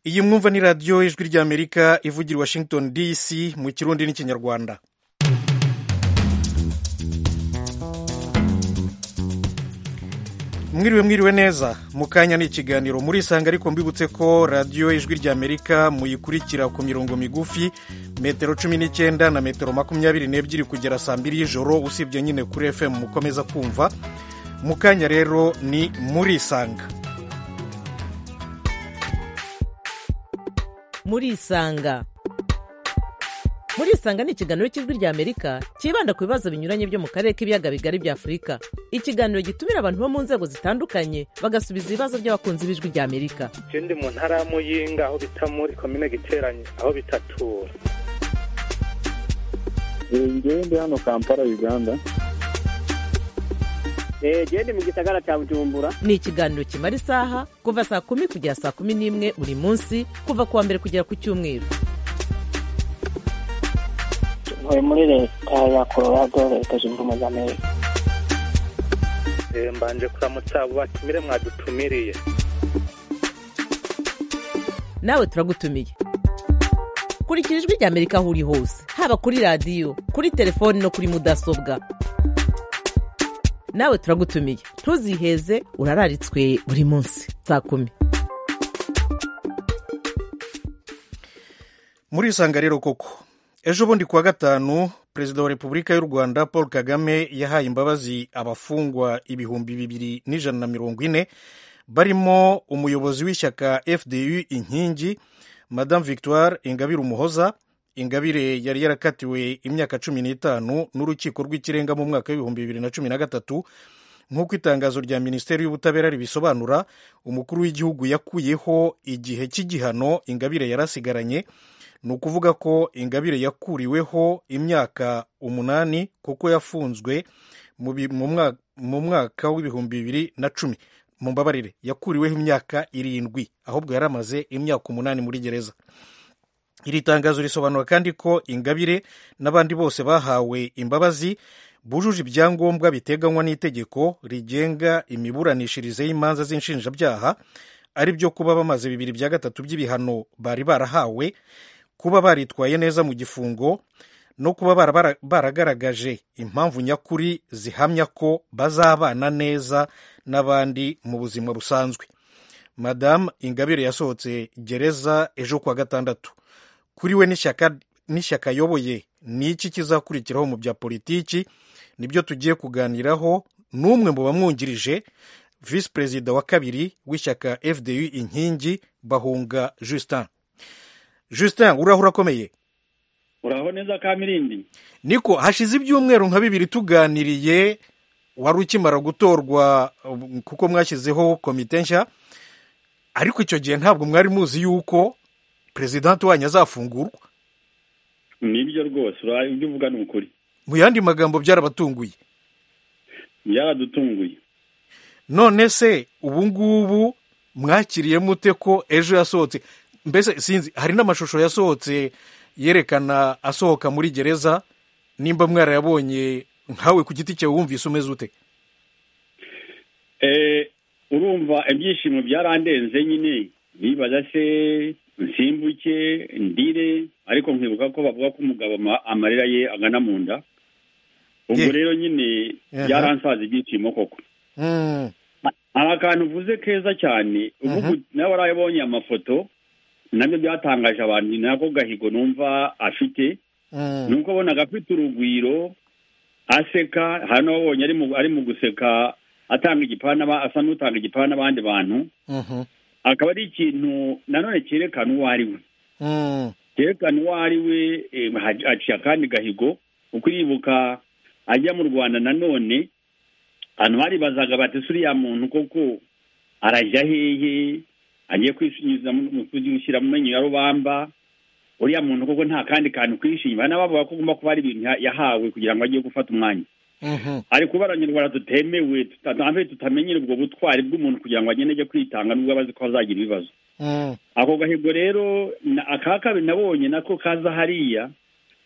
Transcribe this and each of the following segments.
iyi mwumva ni radiyo ijwi ry'amerika ivugira i washington dc mu kirundi n'ikinyarwanda mwiriwe mwiriwe neza mu kanya ni ikiganiro murisanga ariko mbibutse ko radiyo ijwi ry'amerika muyikurikira ku mirongo migufi metero cumi n'icyenda na metero makumyabiri n'ebyiri kugera saa mbiri y'ijoro usibye nyine kuri fm mukomeza kumva mu kanya rero ni murisanga murisanga murisanga ni ikiganiro cy'ijwi ry'amerika cyibanda ku bibazo binyuranye byo mu karere k'ibiyaga bigari bya afurika ikiganiro gitumira abantu bo mu nzego zitandukanye bagasubiza ibibazo by'abakunzi b'ijwi ry'amerika je ndi mu ntara ya muyinga aho bita muri komine giteranye aho bitatura ngewe ndi hano kampala uganda gende mu gisagara cya bujumbura ni ikiganiro kimara isaha kuva saa kumi kugera saa kumi n'imwe buri munsi kuva ku wa mbere kugera ku cyumweru ntuye muri leta ya colorado leta zunze ubumwe za amerika Eh, mbanje kuramutsa abo batumire mwadutumiriye nawe turagutumiye kurikira ijwi ry'amerika aho uri hose haba kuri radiyo kuri telefoni no kuri mudasobwa nawe turagutumiye ntuziheze urararitswe buri munsi saa kumi murisanga rero koko ejo bundi kuwa gatanu perezida wa repubulika y'u rwanda paul kagame yahaye imbabazi abafungwa ibihumbi bibiri n'ijana na mirongo ine barimo umuyobozi w'ishyaka fdu inkingi madame victoire ingabire umuhoza ingabire yari yarakatiwe imyaka cumi n'itanu n'urukiko rw'ikirenga mu mwaka w'ibihumbi bibiri na cumi na gatatu nk'uko itangazo rya minisiteri y'ubutabera ribisobanura umukuru w'igihugu yakuyeho igihe cy'igihano ingabire yarasigaranye ni ukuvuga ko ingabire yakuriweho imyaka umunani kuko yafunzwe mu bi- mu mwa- mu mwaka w'ibihumbi bibiri na cumi mu mbabarire yakuriweho imyaka irindwi ahubwo yari amaze imyaka umunani muri gereza iri tangazo risobanura kandi ko ingabire n'abandi bose bahawe imbabazi bujuje ibyangombwa biteganywa n'itegeko rigenga imiburanishirize y'imanza z'inshinjabyaha ari byo kuba bamaze bibiri bya gatatu by'ibihano bari barahawe kuba baritwaye neza mu gifungo no kuba barabara- baragaragaje impamvu nyakuri zihamya ko bazabana neza n'abandi mu buzima busanzwe madamu ingabire yasohotse gereza ejo kuwa gatandatu kuri we n'ishyaka n'ishyaka ayoboye ni iki kizakurikiraho mu bya politiki nibyo tugiye kuganiraho n'umwe mu bamwungirije visi perezida wa kabiri w'ishyaka fdu inkingi bahunga justin justin uraho urakomeye uraho neza kamirindi niko hashize ibyumweru nka bibiri tuganiriye wari ukimara gutorwa um, kuko mwashyizeho komite nshya ariko icyo gihe ntabwo mwari muzi yuko perezidanti wanyu azafungurwa nibyo rwose uraye ibyo uvuga ni ukuri mu yandi magambo byarabatunguye byaradutunguye none se ubu ngubu mwakiriye mute ko ejo yasohotse mbese sinzi hari n'amashusho yasohotse yerekana asohoka muri gereza nimba mwarayabonye nkawe ku giti cyawe wumvise umeze ute Eh, urumva ibyishimo byarandenze nyine bibaza se nsimbuke ndire ariko nkibuka ko bavuga ko umugabo ama- amarira ye agana mu nda ubwo Ye- rero nyine Aha. byaransaza ibyishimo koko Mm, hari akantu uvuze keza cyane uvuga uti, nawe warayabonye amafoto nabyo byatangaje abantu ni nako gahigo numva afite mm. nuko abonaga afite urugwiro aseka hari n'ababonye ari mu- ari mu guseka atanga igipana aba- asa n'utanga igipana n'abandi bantu Mhm. akaba ari ikintu nanone cyerekana uwo ari we Mm. cyerekana uwo ari we eh, ha- haciye akandi gahigo uko uribuka ajya mu rwanda nanone abantu baribazaga bati "Se uriya muntu koko arajya hehe agiye kwisunyuza mu- mu kugushyira mu menyo ya rubamba uriya muntu koko nta kandi kantu kwishima n'abavuga ko ugomba kuba ari ibintu ya- yahawe kugira ngo ajye gufata umwanya Mhm. ari kuba abanyarwanda tutemewe tutambaye tutamenyera ubwo butwari bw'umuntu kugira ngo agende ajye kwitanga nubwo aba azi ko azagira ibibazo Mm. ako gahigo rero na- aka kabiri nabonye nako kaza hariya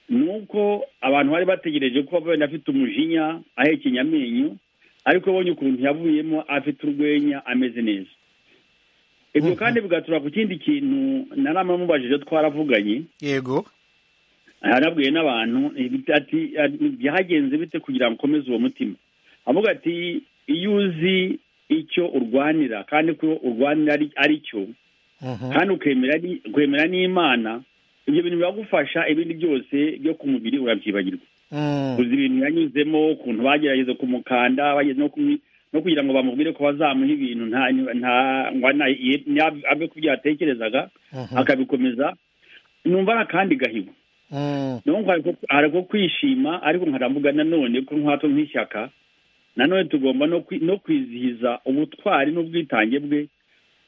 ni uko abantu bari bategereje kuba wenda afite umujinya ahekenya amenyo ariko abonye ukuntu yavuyemo afite urwenya ameze neza ibyo kandi bigatura ku kindi kintu naramamubajije twaravuganye yego arabwiye n'abantu ibita- ati ati, byagenze bite kugira ngo ukomeze uwo mutima avuga ati iyo uzi icyo urwanira kandi ko urwanira ari- ari cyo Mhm. kandi ukemera ni- ukemera n'imana ibyo bintu biragufasha ibindi byose byo ku mubiri urabyibagirwa Mm. uzi ibintu yanyuzemo ukuntu bagerageza kumukanda bageze no kumwi- no kugira ngo bamubwire ko bazamuha ibintu nta nta ngo ana- ye- nya- abe ku byo yatekerezaga Mhm. akabikomeza numva ari akandi gahigo Mm. nubwo hari- hari ko kwishima ariko nkaravuga nanone ko nkatwo nk'ishyaka nanone tugomba no kwi- no kwizihiza ubutwari n'ubwitange bwe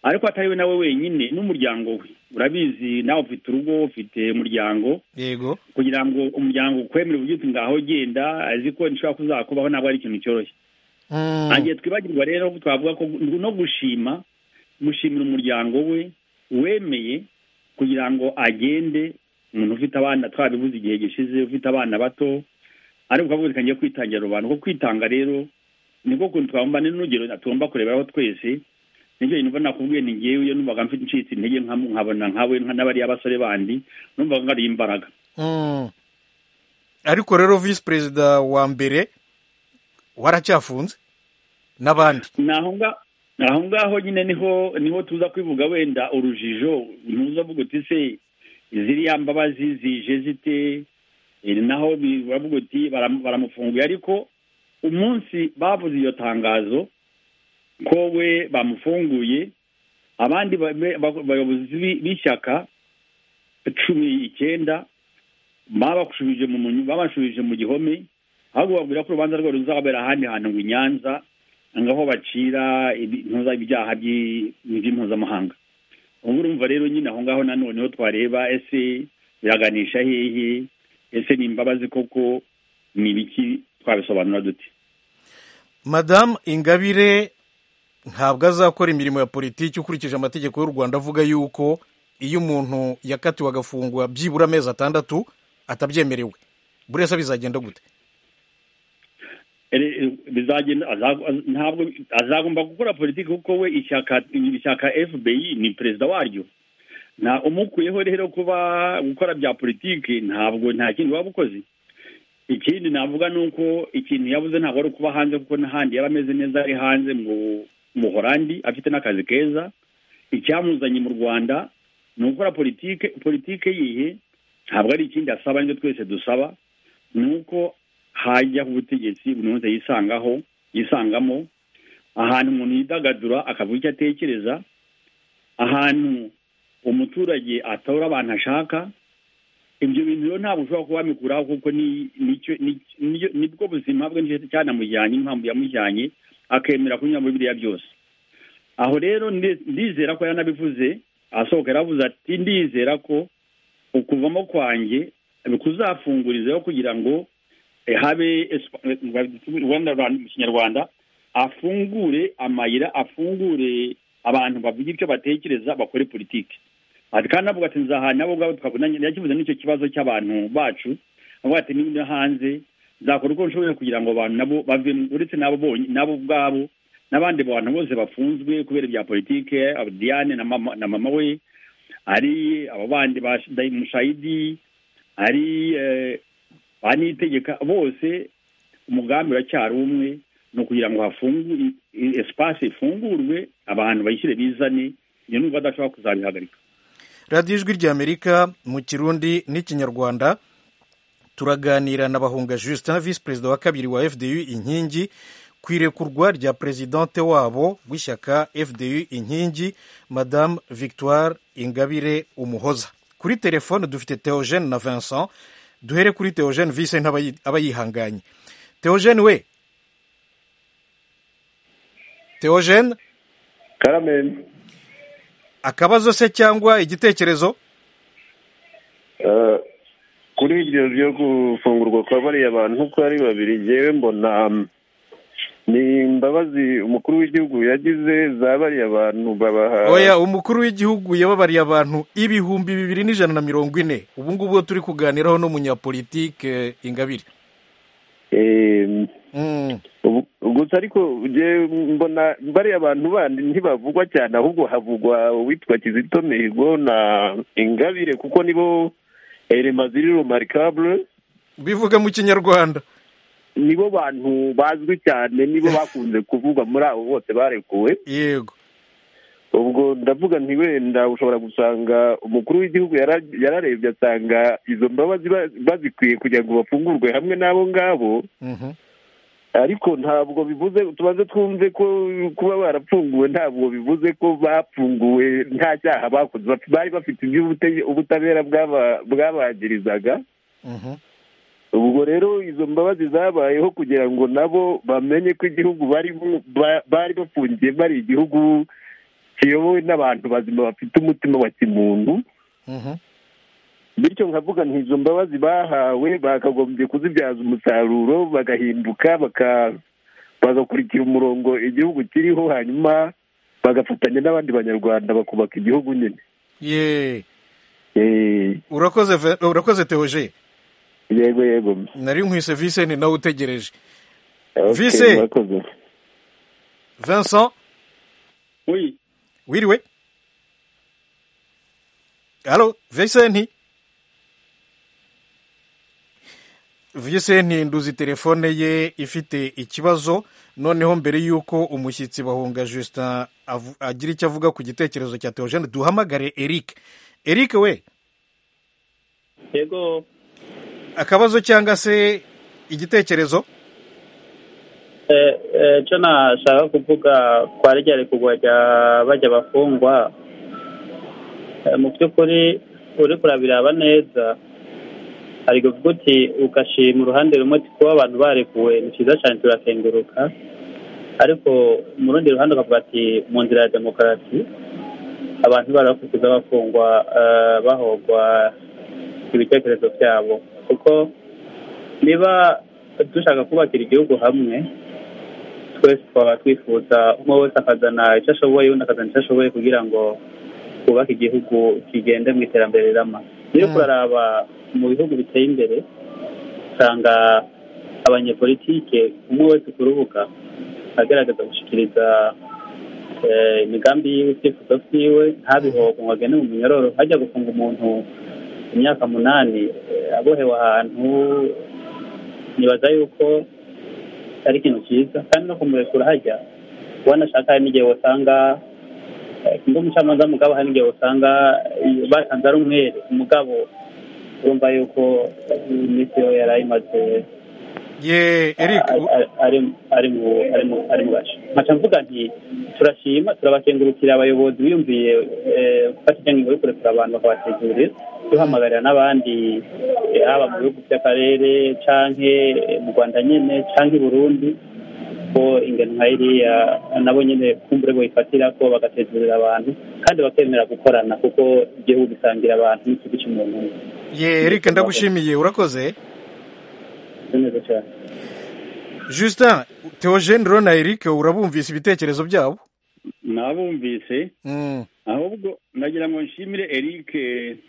ariko atari we nawe wenyine n'umuryango we urabizi nawe ufite urugo ufite umuryango yego kugira ngo umuryango ukwemere uvuge uti ngaho genda azi ko nishobora kuzakubaho ntabwo ari ikintu cyoroshye Mm. ntangiye twibagirwa rero twavuga ko gu- no gushima gushimira umuryango we wemeye kugira ngo agende umuntu ufite abana twabibuze igihe gishize ufite abana bato ariko ukavuga ati ngiye kwitangira rubanda kuko kwitanga rero niko kuntu twabumva ni n'urugero tugomba kureberaho twese nicyo kintu mbona nakubwiye ni ngewe iyo numvaga mfite ncitse intege nkamu- nkabona nkawe nka n'abariya basore bandi numvaga ngariye imbaraga Mm. ariko rero visi perezida wa mbere waracyafunze n'abandi naho nga- naho ngaho nyine niho niho tuza kwivuga wenda urujijo ntuzavuga uti se ziriya mbabazi zije zite Eh, naho bi- baravuga uti baram- baramufunguye ariko umunsi bavuze iryo tangazo ko we bamufunguye abandi ba- be- ba- bayobozi b'i- b'ishyaka cumi icyenda babashubije mu munyu- babashubije mu gihome ahubwo babwira ko urubanza rwabo ruzabera ahandi hantu ngo i Nyanza ngaho bacira intuza ibyaha by- by'impuzamahanga ubu urumva rero nyine aho ngaho nanone ho twareba ese biraganisha hehe ese ni imbabazi koko ni ibiki twabisobanura dute madamu ingabire ntabwo azakora imirimo ya politiki ukurikije amategeko y'u rwanda avuga yuko iyo umuntu yakatiwe agafungwa byibura amezi atandatu atabyemerewe buri wese bizagenda gute Ere- e, bizagenda azagu- az- ntabwo azagomba gukora politiki kuko we ishyaka ishyaka fbi ni perezida waryo nta umukuyeho rero kuba gukora bya politiki ntabwo nta kindi waba ukoze ikindi navuga ni uko ikintu yabuze ntabwo ari ukuba hanze kuko n'ahandi yari ameze neza ari hanze mu muhorandi afite n'akazi keza icyamuzanye mu rwanda ni ugukora politike politike yihe ntabwo ari ikindi asaba nicyo twese dusaba ni uko hajya ku butegetsi buri wese yisangaho yisangamo ahantu umuntu yidagadura akavuga icyo atekereza ahantu umuturage atora abantu ashaka ibyo bintu rero ntabwo ushobora kuba wabikuraho kuko ni- nicyo- ni- nibyo- nibwo buzima bwe nicyo cyanamujyanye impamvu yamujyanye akemera kunyura muri biriya byose aho rero ndi- ndizera ko yaranabivuze asohoka yaravuze ati ndizera ko ukuvamo kwanjye kuzafungurizaho kugira ngo eh, habe espa- eh, Rwanda Rwanda- mu kinyarwanda afungure amayira afungure abantu bavuga ibyo batekereza bakore politiki ati kandi navuga ati nzahana nabo ubwabo twabonanye yakivuze n'icyo kibazo cy'abantu bacu avuga ati niba uri hanze nzakora uko nshoboye kugira ngo abantu nabo bavemo uretse nabo bonyine nabo ubwabo n'abandi bantu bose bafunzwe kubera ibya politike aba Diane na mama, na mama we ari aba bandi ba Shida- Mushayidi ari eh, ba Niyitegeka bose umugambi uracyari umwe ni ukugira ngo hafungure espace ifungurwe abantu bayishyire bizane iyo nubwo badashobora kuzabihagarika radiyo ijwi ry'amerika mu kirundi n'ikinyarwanda turaganira na bahunga justin visi perezida wa kabiri wa fdu inkingi ku irekurwa rya perezidante wabo w'ishyaka fdu inkingi madamu victoire ingabire umuhoza kuri telefone dufite theogene na vincent duhere kuri theogene vise ntabayi- aba yihanganye theogene we theogene Carmen, akabazo se cyangwa igitekerezo eh, kuri iryo ryo gufungurwa kwa bariya bantu uko ari babiri ngewe mbona mm, ni imbabazi umukuru w'igihugu yagize za bariya bantu babaha oya umukuru w'igihugu yababariye abantu ibihumbi bibiri n'ijana na mirongo ine ubu ngubu turi kuganiraho n'umunyapolitike ingabire Em, Mm. Ubu- gusa ariko je mbona bariya abantu bandi ntibavugwa cyane ahubwo havugwa uwitwa kizito mihigo na ingabire kuko nibo elema ziri rumarikabure bivuga mu kinyarwanda nibo bantu bazwi cyane nibo bakunze kuvugwa muri abo bose barekuwe yego ubwo ndavuga nti wenda ushobora gusanga umukuru w'igihugu yara- yararebye asanga izo mbabazi ba- bazikwiye kugira ngo bafungurwe hamwe n'abo ngabo Mhm. ariko ntabwo bivuze tubanze twumve ko kuba barapfunguwe ntabwo bivuze ko bapfunguwe nta cyaha bakoze Baf- bari bafite ibyo ubute- ubutabera bwaba- bwabagirizaga Mhm. ubwo rero izo mbabazi zabayeho kugira ngo nabo bamenye ko igihugu barimo ba- bari bafungiye bari igihugu kiyobowe n'abantu bazima bafite umutima wa kimuntu Mhm. bityo nkavuga nti izo mbabazi bahawe bakagombye kuzibyaza umusaruro bagahinduka baka- bagakurikira umurongo igihugu kiriho hanyuma bagafatanya n'abandi banyarwanda bakubaka igihugu nyine ye Eh, urakoze Ve- urakoze teoje yego yego nari nkwise vincent nawe utegereje Okay, Vise. murakoze. vincent Oui, wiriwe halo vincent vincent nduzi telefone ye ifite ikibazo noneho mbere y'uko umushyitsi bahunga justin avu- agira icyo avuga ku gitekerezo cya teogene duhamagare eric eric we yego akabazo cyangwa se igitekerezo eh, eh, cyo nashaka kuvuga kwa rya rekugwa rya bajya bafungwa Eh, mu by'ukuri uri kurabiraba neza hari kuvuga uti ugashima uruhande rumwe uti kuba abantu barekuwe ni cyiza cyane turakenguruka ariko mu rundi ruhande ukavuga ati mu nzira ya demokarasi abantu barakukuza bafungwa eh, bahogwa ibitekerezo byabo kuko niba dushaka kubakira igihugu hamwe twese twaba twifuza umwe wese akazana icyo ashoboye undi akazana icyo ashoboye kugira ngo twubake igihugu kigende mu iterambere rirama niyo kuraraba mu bihugu biteye imbere usanga abanyepolitike umwe wese ku rubuga agaragaza gushyikiriza eh, imigambi yiwe ibyifuzo byiwe ntabihogo ngo agende mu munyororo hajya gufunga umuntu imyaka munani eh, abohewe ahantu nibaza yuko ari ikintu cyiza kandi no kumurekura hajya wanashaka hari n'igihe wasanga eh, ndi umucamanza mugabo hari n'igihe wasanga eh, basanze ari umwere umugabo urumva yuko eh, iminsi yo yari ayimaze ye eric ari- ari- ari- ari mu- ari mu- ari mu bacu nkaca mvuga nti turashima turabakengurukira abayobozi biyumviye eh, gufata icyangingo yo kurekura abantu bakabategurira duhamagarira n'abandi eh, haba mu bihugu by'akarere canke eh, mu rwanda nyene canke i burundi ko ingano nka iriya nabo nyene kumbure boyifatira ko bagategurira abantu kandi bakemera gukorana kuko igihugu gisangira abantu n'ikigo cy'umuntu umwe. ye eric ndagushimiye urakoze Ni neza cane justin teogene rero na eric urabumvise ibitekerezo byabo nabumvise Mm. ahubwo nagira ngo nshimire Eric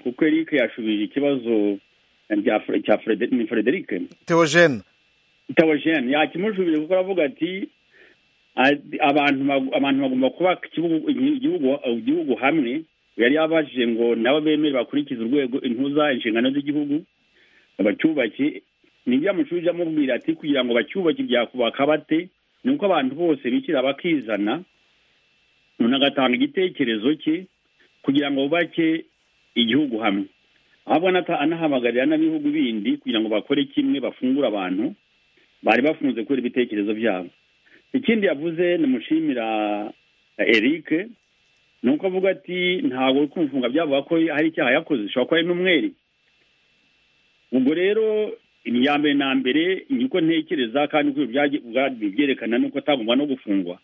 kuko Eric yashubije ikibazo rya Fre- cya Frederic ni Frederic teogene Tawajene yakimushubije kuko aravuga ati a- abantu bagu- abantu bagomba kubaka igihugu- igihugu igihugu hamwe yari yabajije ngo nabo bemere bakurikize urwego intuza inshingano z'igihugu bacyubake nibyo amashuri amubwira ati kugira ngo bacyubake byakubaka bate ni uko abantu bose bishyira bakizana umuntu agatanga igitekerezo cye kugira ngo bubake igihugu hamwe ahubwo anata- anahamagarira n'ibihugu bindi kugira ngo bakore kimwe bafungure abantu bari bafunze kubera ibitekerezo byabo ikindi yavuze nimushimira eric ni uko avuga ati ntabwo uri kumufunga byavuga ko hari icyaha yakoze ushobora kuba ari n'umwere ubwo rero iya mbere na mbere ni uko ntekereza kandi uko byagi- ubwabyo byerekana ni uko atagomba no gufungwa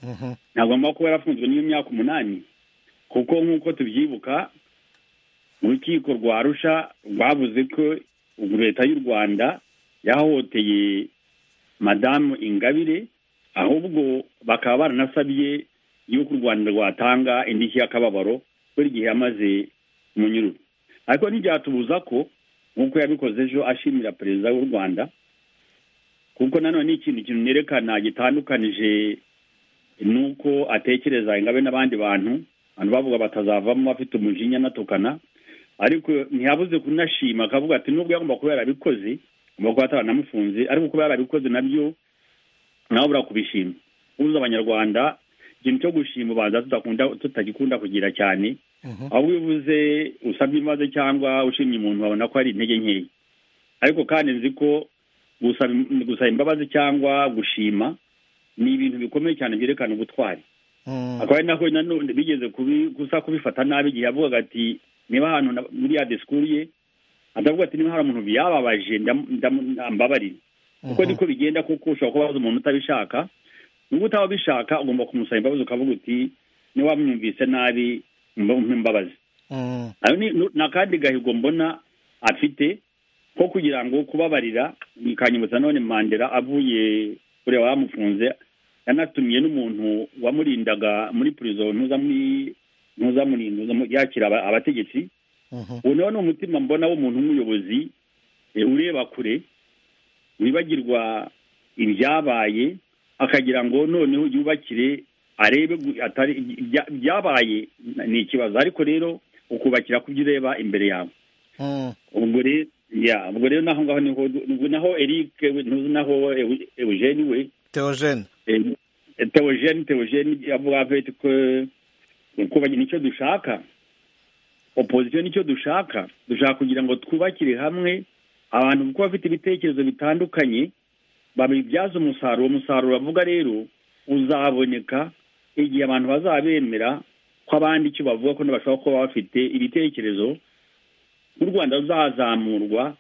Mhm. ntagomba kuba yarafunzwe n'iyo myaka umunani kuko nk'uko tubyibuka urukiko rwa arusha rwavuze ko ubu leta y'u rwanda yahohoteye madamu ingabire ahubwo bakaba baranasabye y'uko u rwanda rwatanga indishyi y'akababaro buri gihe yamaze mu nyururu ariko ntibyatubuza ko nk'uko yabikoze ejo ashimira perezida w'u rwanda kuko nanone ni ikintu kintu nerekana gitandukanije nuko atekereza ingabe n'abandi bantu abantu bavuga batazavamo bafite umujinya anatukana ariko ntiyabuze kunashima akavuga ati nubwo yagomba kuba yarabikoze agomba kuba atanamufunze ariko kuba yarabikoze nabyo nawe ubura kubishima ubuze abanyarwanda ikintu cyo gushima ubanza tudakunda tutagikunda kugira cyane aho wivuze usabye imbabazi cyangwa ushimye umuntu wabona ko ari intege nkeya ariko kandi nzi ko gusaba imbabazi cyangwa gushima ni ibintu bikomeye cyane byerekana ubutwari akaba ari nako nanone bigeze gusa kubifata nabi igihe yavugaga ati niba ahantu muri ya disikuru ye atavuga ati niba hari umuntu byababaje ndambabarira kuko niko bigenda kuko ushobora kubaza umuntu utabishaka niba utaba ubishaka ugomba kumusaba imbabazi ukavuga uti niba wamwumvise nabi imbabazi n'akandi gahigo mbona afite ko kugira ngo kubabarira bikanyibutsa none mandela avuye kureba abamufunze yanatumiye n'umuntu wamurindaga muri purizo ntuzamurinda yakira abategetsi ubu nawe ni umutima mbona w'umuntu w'umuyobozi ureba kure wibagirwa ibyabaye akagira ngo noneho yubakire arebe atari byabaye ni ikibazo ariko rero ukubakira ku byo ureba imbere yawe ubwo rero naho ngaho niho naho eric naho eugene we teogene teogene teogene avuga veti ko kubagira nicyo dushaka opozisiyo nicyo dushaka dushaka kugira ngo twubakire hamwe abantu kuko bafite ibitekerezo bitandukanye babibyaza umusaruro umusaruro bavuga rero uzaboneka igihe abantu bazabemera ko abandi icyo bavuga ko bashobora kuba bafite ibitekerezo nk'u rwanda ruzazamurwa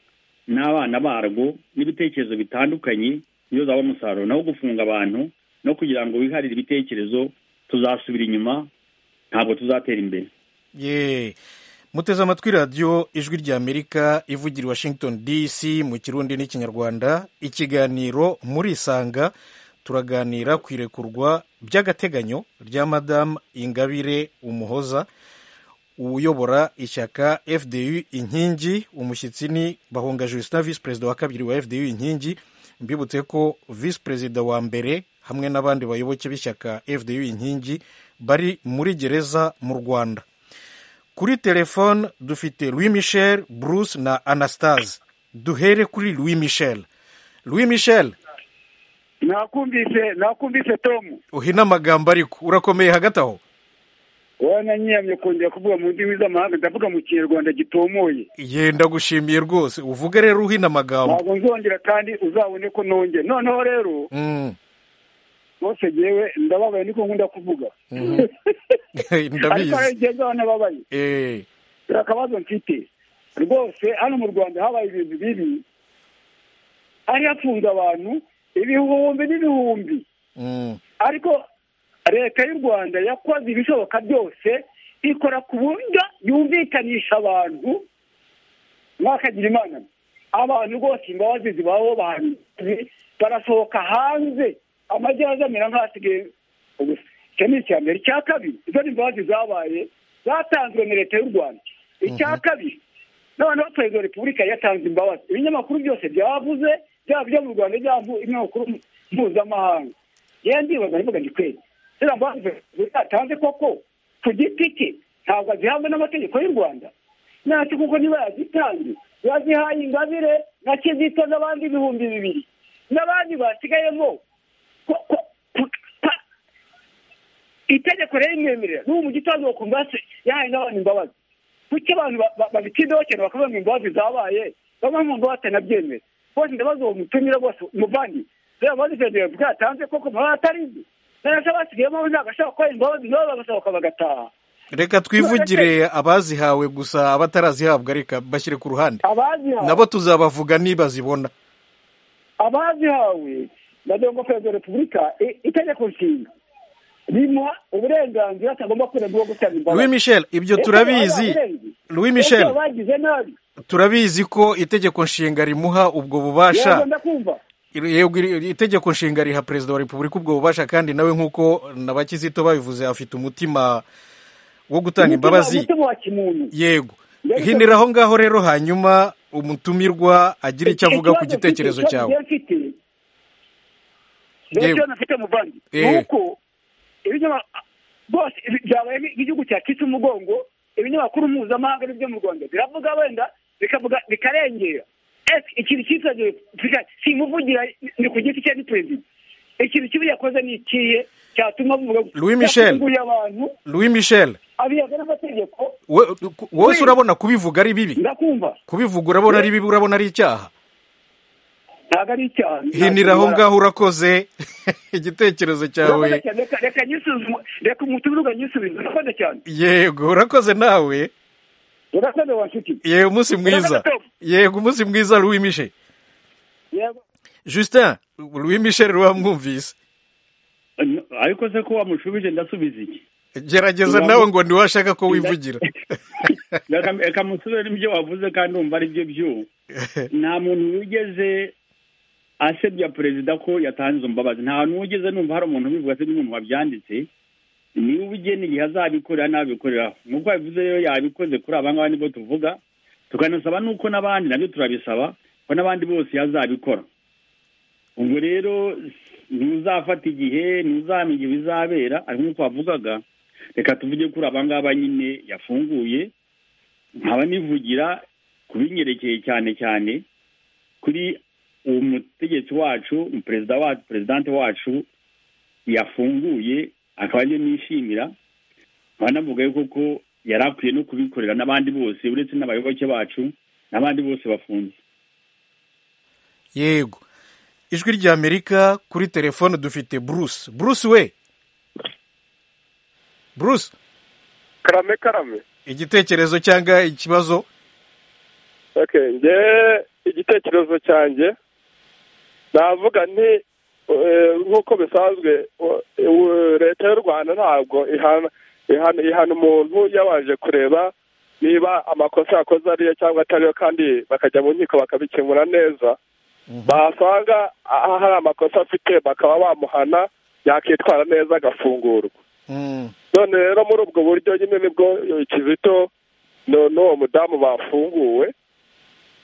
n'abana barwo n'ibitekerezo bitandukanye niyo zaba umusaruro naho gufunga abantu no kugira ngo wiharire ibitekerezo tuzasubira inyuma ntabwo tuzatera imbere yeee muteze amatwi radiyo ijwi ry'amerika ivugira i washington dc mu kirundi n'ikinyarwanda ikiganiro muri isanga turaganira ku irekurwa by'agateganyo rya madamu ingabire umuhoza uyobora ishyaka fdu inkingi umushyitsi ni bahunga justin visi perezida wa kabiri wa fdu inkingi mbibutse ko visi perezida wa mbere hamwe n'abandi bayoboke b'ishyaka fdu inkingi bari muri gereza mu rwanda kuri telefone dufite louis michel bruce na anastase duhere kuri louis michel louis michel nakumvise nakumvise tomu uhina amagambo ariko urakomeye hagati aho wananyiyamye kongera kuvuga mu ndimi z'amahanga ndavuga mu kinyarwanda gitomoye yenda gushimiye rwose uvuge rero uhina amagambo ntabwo nzongera kandi uzabone ko nongera noneho rero rwose yewe ndababaye niko nkunda kuvuga ndabizi ariko hari igihe nzaba nababaye hari akabazo mfite rwose hano mu rwanda habaye ibintu bibi hari hafunze abantu ibihumbi n'ibihumbi ariko leta y'u rwanda yakoze ibishoboka byose ikora ku buryo yumvikanisha abantu mwakagira imana abantu rwose imbabazi zibaho bantu barasohoka hanze amajyana azamera nk'asigaye ubusa icyo ni icya mbere icya kabiri izo ni imbabazi zabaye zatanzwe na leta y'u rwanda icya kabiri noneho perezida wa repubulika yatanze imbabazi ibinyamakuru byose byavuze byaba ibyo mu rwanda byaba ibinyamakuru mpuzamahanga yewe ndibaza nivuga ni kwezi ziriya mbabazi yatanze koko ku giti cye ntabwo azihabwa n'amategeko y'u rwanda ntacyo kuko niba yazitanze yazihaye ingabire na kizito n'abandi ibihumbi bibiri n'abandi basigayemo itegeko rero imwemerera n'ubu mu gitondo bakumva yahaye n'abantu imbabazi kuki abantu babitindohokera bakavuga ngo imbabazi zabaye bamwe mu mbabazi batanabyemera rwose ndabaza uwo mutumira rwose umuvandi reba imbabazi perezida yavuga yatanze koko mpamvu atarizi nanasa basigayemo ntabwo ashaka gukora imbabazi nabo bagasohoka bagataha reka twivugire abazihawe gusa abatarazihabwa reka bashyire ku ruhande abazihawe nabo tuzabavuga niba zibona abazihawe ndagira ngo perezida wa repubulika itegeko nshinga rimuha uburenganzira atagomba kurega uwo gutanga imbabazi louis michel ibyo turabizi louis michel bagize nabi turabizi ko itegeko nshinga rimuha ubwo bubasha yego ndakumva yego iri- itegeko nshinga riha perezida wa repubulika ubwo bubasha kandi nawe nk'uko na bakizito babivuze afite umutima wo gutanga Umutima- imbabazi umutima wa kimuntu yego Rero- hinira aho ngaho rero hanyuma umutumirwa agira icyo avuga ku Ikibazo gitekerezo mfite- cyawe ikibazo njye mfite rero ikibazo mfite muvandi ni uko bose byabaye nk'igihugu cyakitse umugongo ibinyamakuru mpuzamahanga n'ibyo mu rwanda biravuga wenda bikavuga bikarengera ese ikintu cyitwa si imuvugira ni ku giti cye ni perezida ikintu kibi yakoze ni ikihe cyatuma bavuga louis michel louis michel wose urabona kubivuga ari bibi ndakumva kubivuga urabona ari bibi urabona ari icyaha ntabwo ari icyaha hinira aho ngaho urakoze igitekerezo cyawe reka nyisuzume reka umutumirwa nyisubize urakoze cyane yego urakoze nawe urakoze wa nshuti yego umunsi mwiza yego umunsi mwiza louis michel yego justin louis michel wamwumvise ariko se ko wamushubije ndasubiza iki gerageza nawe ngo ntiwashaka ko wivugira reka musore n'ibyo wavuze kandi wumva ari byo byo nta muntu wigeze asebya perezida ko yatanze imbabazi nta muntu wigeze numva hari umuntu ubivuga se n'umuntu wabyanditse niba ubugeni igihe azabikorera n'abikoreraho nk'uko yabivuze rero yabikoze kuri aba ngaba nibwo tuvuga tukanasaba n'uko n'abandi nabyo turabisaba ko n'abandi bose yazabikora ubwo rero ntuzafata igihe ntuzamenya igihe bizabera ariko nk'uko wavugaga reka tuvuge kuri aba ngaba nyine yafunguye nkaba nivugira kubinyerekeye cyane cyane kuri uwo mutegetsi wacu perezida wacu perezidante wacu yafunguye akaba ariyo nishimira nkaba navuga yuko ko yari akwiye no kubikorera n'abandi bose uretse n'abayoboke bacu n'abandi bose bafunze yego ijwi ry'amerika kuri telefone dufite bruce bruce we bruce karame karame igitekerezo cyangwa ikibazo nge igitekerezo cyanjye navuga nti nk'uko bisanzwe leta y'u rwanda ntabwo ihana umuntu yabanje kureba niba amakosa yakoze ariyo cyangwa atariyo kandi bakajya mu nkiko bakabikemura neza basanga hari amakosa afite bakaba bamuhana yakitwara neza agafungurwa none rero muri ubwo buryo nyine nibwo kizito n'uwo mudamu bafunguwe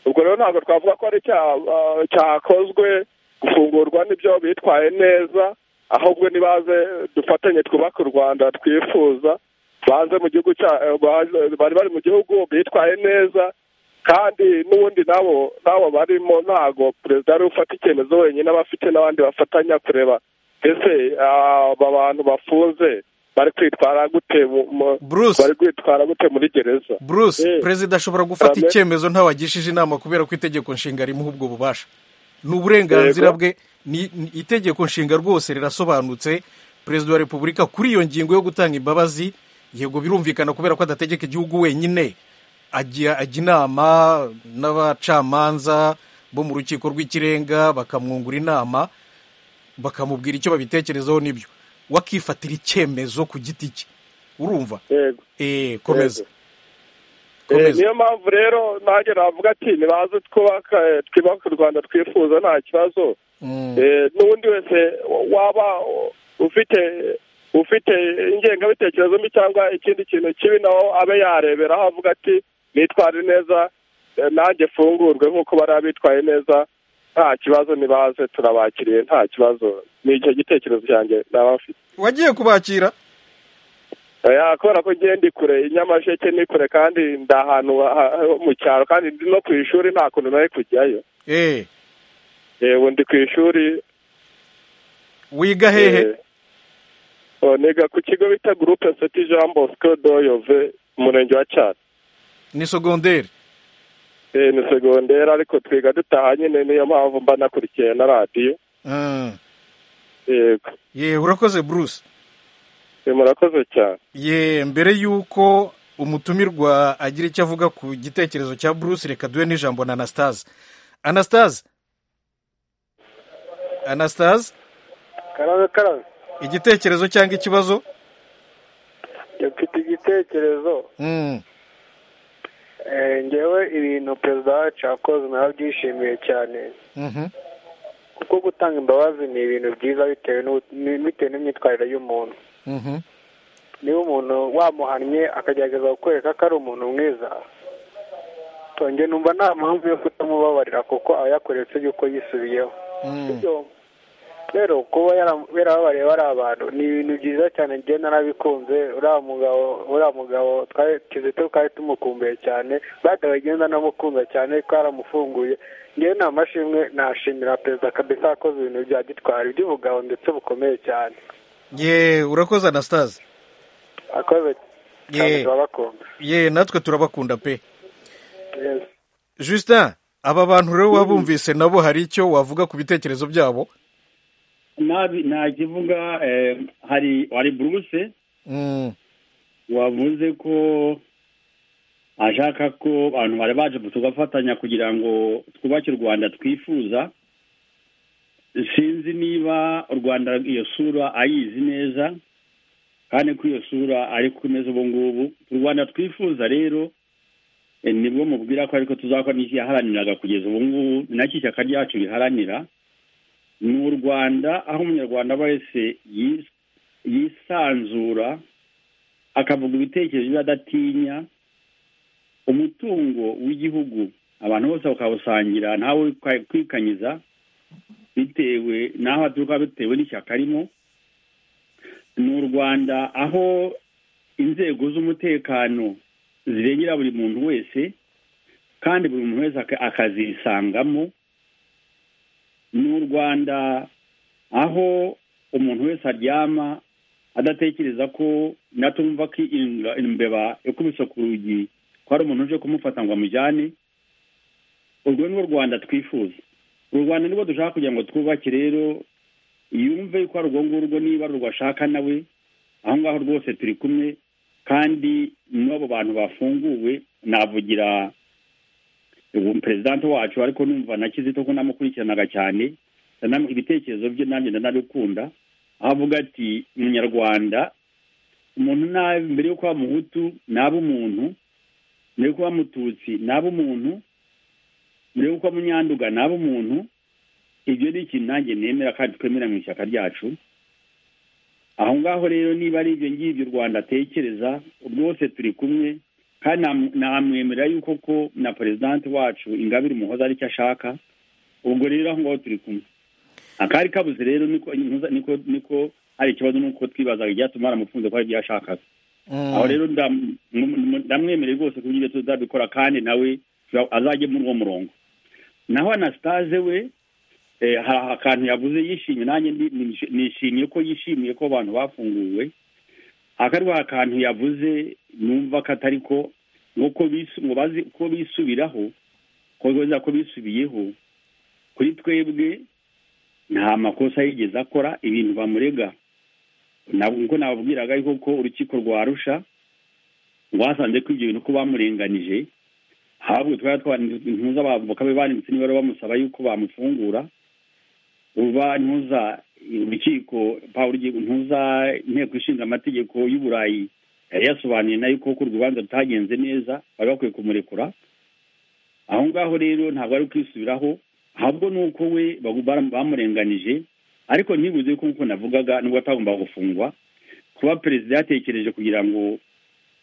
ubwo rero ntabwo twavuga ko ari cyakozwe gufungurwa n'ibyo bitwaye neza ahubwo nibaze dufatanye twubake u rwanda twifuza baze mu gihugu bari bari mu gihugu bitwaye neza kandi n'ubundi nabo nabo barimo ntabwo perezida ari ufata icyemezo wenyine aba afite n'abandi bafatanya kureba ese aba bantu bafunze bari kwitwara gute bari kwitwara gute muri gereza bruce perezida ashobora gufata icyemezo ntawagishije inama kubera ko itegeko nshinga rimuha ubwo bubasha ni uburenganzira bwe ni itegeko nshinga rwose rirasobanutse perezida wa repubulika kuri iyo ngingo yo gutanga imbabazi yego birumvikana kubera ko adategeka igihugu wenyine ajya ajya inama n'abacamanza bo mu rukiko rw'ikirenga bakamwungura inama bakamubwira icyo babitekerezaho n'ibyo wakifatira icyemezo ku giti cye urumva eee komeza niyo mpamvu rero nanjye navuga ati nibaze twubaka twubake u rwanda twifuza nta kibazo n'undi wese waba ufite ufite ingengabitekerezo mbi cyangwa ikindi kintu kibi nawe abe yareberaho avuga ati nitware neza nanjye mfungurwe nk'uko bari abitwaye neza nta kibazo nibaze turabakiriye nta kibazo ni icyo gitekerezo cyanjye naba mfite wagiye kubakira kubera ko ngiye ndi kure inyamasheke ni kure kandi ndi ahantu mu cyaro kandi ndi no ku ishuri nta kuntu nari kujyayo yego ndi ku ishuri wiga hehe niga ku kigo bita gurupe seti jean bosco doyove umurenge wa cyaro ni sogonderi ni segonderi ariko twiga dutaha nyine niyo mpamvu mba nakurikiye na radiyo yego ye urakoze bruce murakoze cyane ye mbere y'uko umutumirwa agira icyo avuga ku gitekerezo cya bruce reka duhe n'ijambo na anastase anastase anastase karabe karabe igitekerezo cyangwa ikibazo mfite igitekerezo ngewe ibintu perezida wacu yakoze byishimiye cyane kuko gutanga imbabazi ni ibintu byiza bitewe n'imyitwarire y'umuntu niba umuntu wamuhannye akagerageza kukwereka ko ari umuntu mwiza tonge numva nta mpamvu yo kutamubabarira kuko aba yakoretse yuko yisubiyeho rero kuba yarababariye bari abantu ni ibintu byiza cyane njye narabikunze uriya mugabo uriya mugabo kizito twari tumukumbuye cyane badawe agenda namukunda cyane twaramufunguye ngewe nta mashimwe nashimira perezida kabisa yakoze ibintu bya gitwari by'ubugabo ndetse bukomeye cyane ye urakoze anastase akoze cyane turabakunda ye natwe turabakunda pe justin aba bantu rero wabumvise nabo hari icyo wavuga ku bitekerezo byabo nta kivuga hari wari buruse wavuze ko ashaka ko abantu bari baje tugafatanya kugira ngo twubake u rwanda twifuza sinzi niba u rwanda iyo sura ayizi neza kandi ko iyo sura ari kumeze ubu ngubu u rwanda twifuza rero nibwo mubwira ko ariko tuzakora n'iki yaharaniraga kugeza ubu ngubu ni nacyo ishyaka ryacu riharanira ni u rwanda aho umunyarwanda wese yisanzura akavuga ibitekerezo adatinya umutungo w'igihugu abantu bose bakawusangira ntawe kwikanyiza bitewe n'aho aturuka bitewe n'ishyaka arimo ni u rwanda aho inzego z'umutekano zirengera buri muntu wese kandi buri muntu wese akazisangamo ni u rwanda aho umuntu wese aryama adatekereza ko natumva ko imbeba ikubise ku rugi ko hari umuntu uje kumufata ngo amujyane urwo ni rwo rwanda twifuza uru rwanda nirwo dushaka kugira ngo twubake rero yumve ko ari urwo ngurwo niba ari urwo ashaka nawe aho ngaho rwose turi kumwe kandi n'abo bantu bafunguwe navugira ubu perezida wacu ariko numva na kizito ko namukurikiranaga cyane ibitekerezo bye nanjye ndanabikunda aho avuga ati munyarwanda umuntu nabi mbere yo kuba muhutu naba umuntu mbere yo kuba mututsi naba umuntu mbere yo kuba munyanduga naba umuntu ibyo ni ikintu nanjye nemera kandi twemera mu ishyaka ryacu aho ngaho rero niba ari ibyo ngibyo u rwanda atekereza rwose turi kumwe kandi namwemerera yuko ko na perezidanti wacu ingabire umuhoza aricyo ashaka ubwo rero aho ngaho turi kumwe akari kabuze rero niko hari ikibazo nuko twibazaga ibyatuma yaramufunze ko hari ibyo yashakaga aho rero ndamwemereye rwose ku buryo tuzabikora kandi nawe azajye muri uwo murongo naho anasitaze we hari akantu yavuze yishimye nanjye nishimiye ko yishimiye ko abantu bafunguwe akarwa akantu yavuze numva ko atari ko nuko bazi ko bisubiraho ko bibaza ko bisubiyeho kuri twebwe nta makosa yigeze akora ibintu bamurega nkuko nababwiraga ariko ko urukiko rwa rusha rwasanze ko ibyo bintu ko bamurenganije ahubwo twari twanitse intuza bakabe banditse niba bari bamusaba yuko bamufungura uba ntuza urukiko pawuro ntuza inteko ishinga amategeko y'uburayi yari yasobanuye nayo ko urubanza rutagenze neza bari bakwiye kumurekura aho ngaho rero ntabwo ari kwisubiraho ahubwo ni uko we bamurenganije ariko ntibuze ko nk'uko navugaga nubwo atagomba gufungwa kuba perezida yatekereje kugira ngo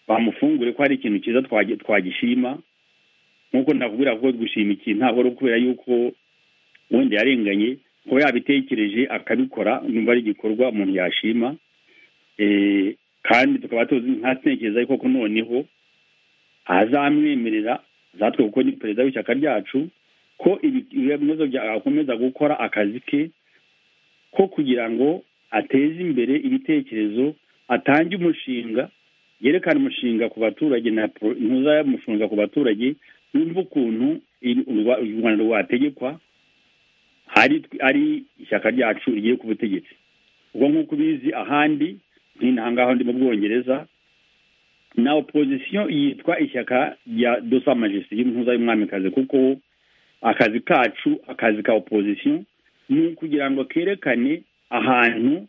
bamufungure ko hari ikintu cyiza twagishima nk'uko navugira ko gushima ikintu ntabwo ari ukubera yuko wenda yarenganye kuba yabitekereje akabikora nimba ari igikorwa umuntu yashima kandi tukaba tuzi ntatekereza yuko noneho azamwemerera zatwe kuko ni perezida w'ishyaka ryacu ko ibibazo akomeza gukora akazi ke ko kugira ngo ateze imbere ibitekerezo atange umushinga yerekane umushinga ku baturage ntuzamufunga ku baturage yumva ukuntu u rwanda rwategekwa ari ishyaka ryacu rigiye ku butegetsi ubwo nk'uko ubizi ahandi nk'intangaho ndi mu bwongereza na opozisiyo yitwa ishyaka rya dosa majesite y'umuhuza y'umwamikazi kuko akazi kacu akazi ka opozisiyo ni ukugira ngo kerekane ahantu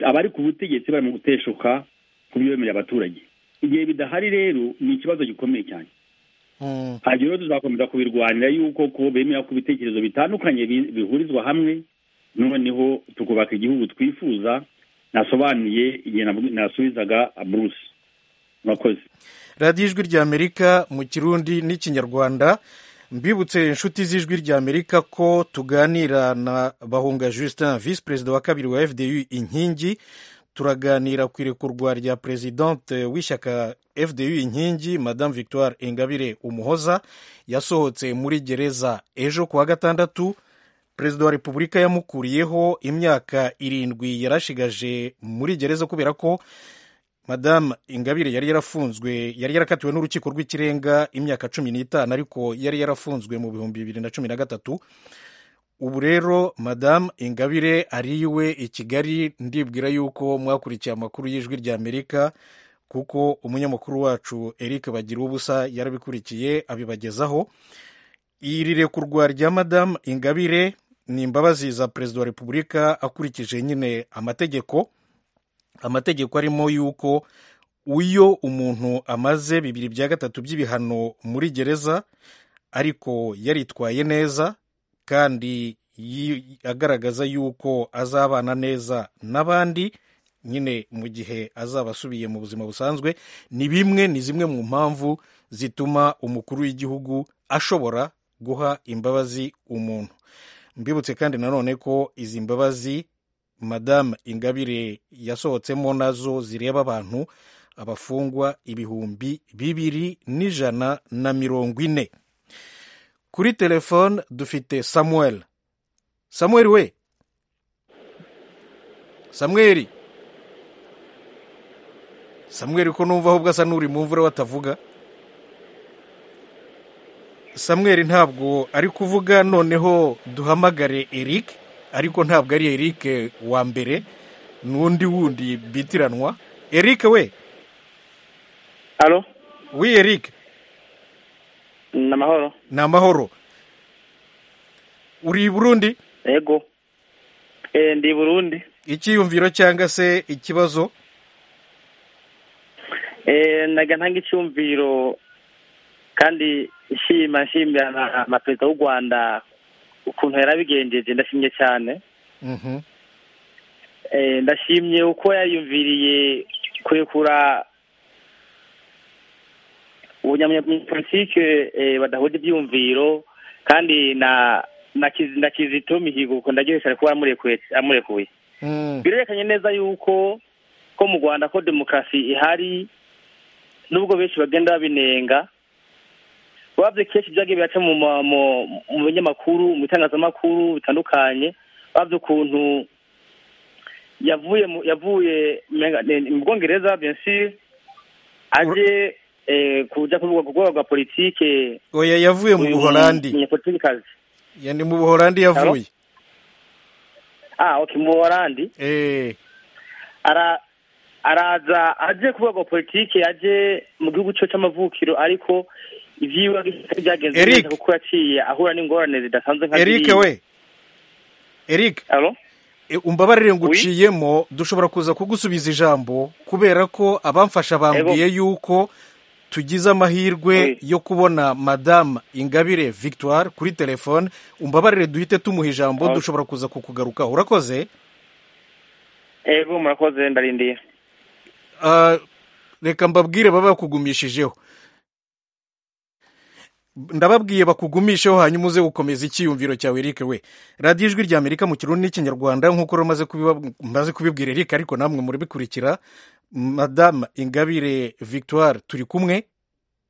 abari ku butegetsi bari mu guteshuka ku bemerera abaturage igihe bidahari rero ni ikibazo gikomeye cyane hanyuma rero tuzakomeza kubirwanira yuko ko bemera ko ibitekerezo bitandukanye bihurizwa hamwe noneho tukubaka igihugu twifuza nasobanuye igihe nasubizaga buruse murakoze radiyo ijwi ry'amerika mu kirundi n'ikinyarwanda mbibutse inshuti z'ijwi ry'amerika ko tuganira na bahunga justin visi perezida wa kabiri wa fdu inkingi turaganira ku irekurwa rya perezidante w'ishyaka fdu inkingi madame victoire ingabire umuhoza yasohotse muri gereza ejo ku wa gatandatu perezida wa repubulika yamukuriyeho imyaka irindwi yarashigaje muri gereza kubera ko madamu ingabire yari yarafunzwe yari yarakatiwe n'urukiko rw'ikirenga imyaka cumi n'itanu ariko yari yarafunzwe mu bihumbi bibiri na cumi na gatatu ubu rero madamu ingabire ariwe i kigali ndibwira yuko mwakurikiye amakuru y'ijwi ry'amerika kuko umunyamakuru wacu eric bagira ubusa yarabikurikiye abibagezaho iri rekurwa rya madamu ingabire ni imbabazi za perezida wa repubulika akurikije nyine amategeko amategeko arimo yuko uyo umuntu amaze bibiri bya gatatu by'ibihano muri gereza ariko yaritwaye neza kandi agaragaza yuko azabana neza n'abandi nyine mu gihe azaba asubiye mu buzima busanzwe ni bimwe ni zimwe mu mpamvu zituma umukuru w'igihugu ashobora guha imbabazi umuntu mbibutse kandi nanone ko izi mbabazi madamu ingabire yasohotsemo nazo zireba abantu abafungwa ibihumbi bibiri n'ijana na mirongo ine kuri telefone dufite samuel samuel we samuel samuel ko numva ahubwo asa n'uri mu mvura batavuga samuel ntabwo ari kuvuga noneho duhamagare eric ariko ntabwo ari eric wa mbere n'undi wundi bitiranwa eric we hano we eric ni amahoro ni amahoro uri burundi yego ndi burundi icyiyumviro cyangwa se ikibazo naga ntanga icyumviro kandi nshima nshimira na perezida w'u rwanda ukuntu yarabigenjeje ndashimye cyane ndashimye uko yayumviriye kurekura umunyapolitike badahuje ibyiyumviro kandi na kizito mihigo kuko ndagejeje ari kuba amurekuye birerekanye neza yuko ko mu rwanda ko demokarasi ihari nubwo benshi bagenda babinenga babye kenshi ibyagiye biraca mu binyamakuru mu bitangazamakuru bitandukanye babye ukuntu yavuye yavuye mu bwongereza benshi aje kujya kuvuga ku rwego rwa politike oya yavuye mu buholandi ni mu buholandi yavuye ah ok mu buholandi araza aje ku rwego rwa politike aje mu gihugu cyo cy'amavukiro ariko ibyiwe byagenze neza kuko yaciye ahura n'ingorane zidasanzwe nka eric we eric umbabarire nguciyemo dushobora kuza kugusubiza ijambo kubera ko abamfasha bambwiye yuko tugize amahirwe yo kubona madamu ingabire victoire kuri telefone umbabarire duhite tumuha ijambo dushobora kuza kukugaruka urakoze yego murakoze ndarindiye reka mbabwire baba bakugumishijeho ndababwiye bakugumisheho hanyuma uze gukomeza icyiyumviro cyawe eric we radiyo ijwi rya amerika mu kirundi n'ikinyarwanda nk'uko maze kubibwira eric ariko namwe murabikurikira madamu ingabire victoire turi kumwe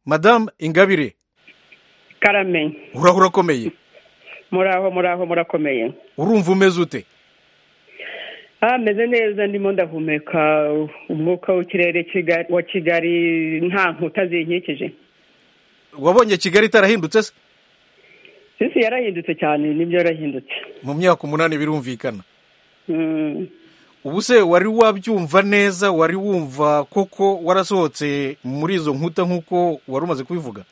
madamu ingabire karame uraho urakomeye muraho muraho murakomeye urumva umeze ute ameze neza ndimo ndahumeka umwuka w'ikirere wa kigali nta nkuta zinkikije wabonye kigali itarahindutse se sisi yarahindutse cyane nibyo yarahindutse mu myaka umunani birumvikana ubu se wari wabyumva neza wari wumva koko warasohotse muri izo nkuta nk'uko wari umaze kubivuga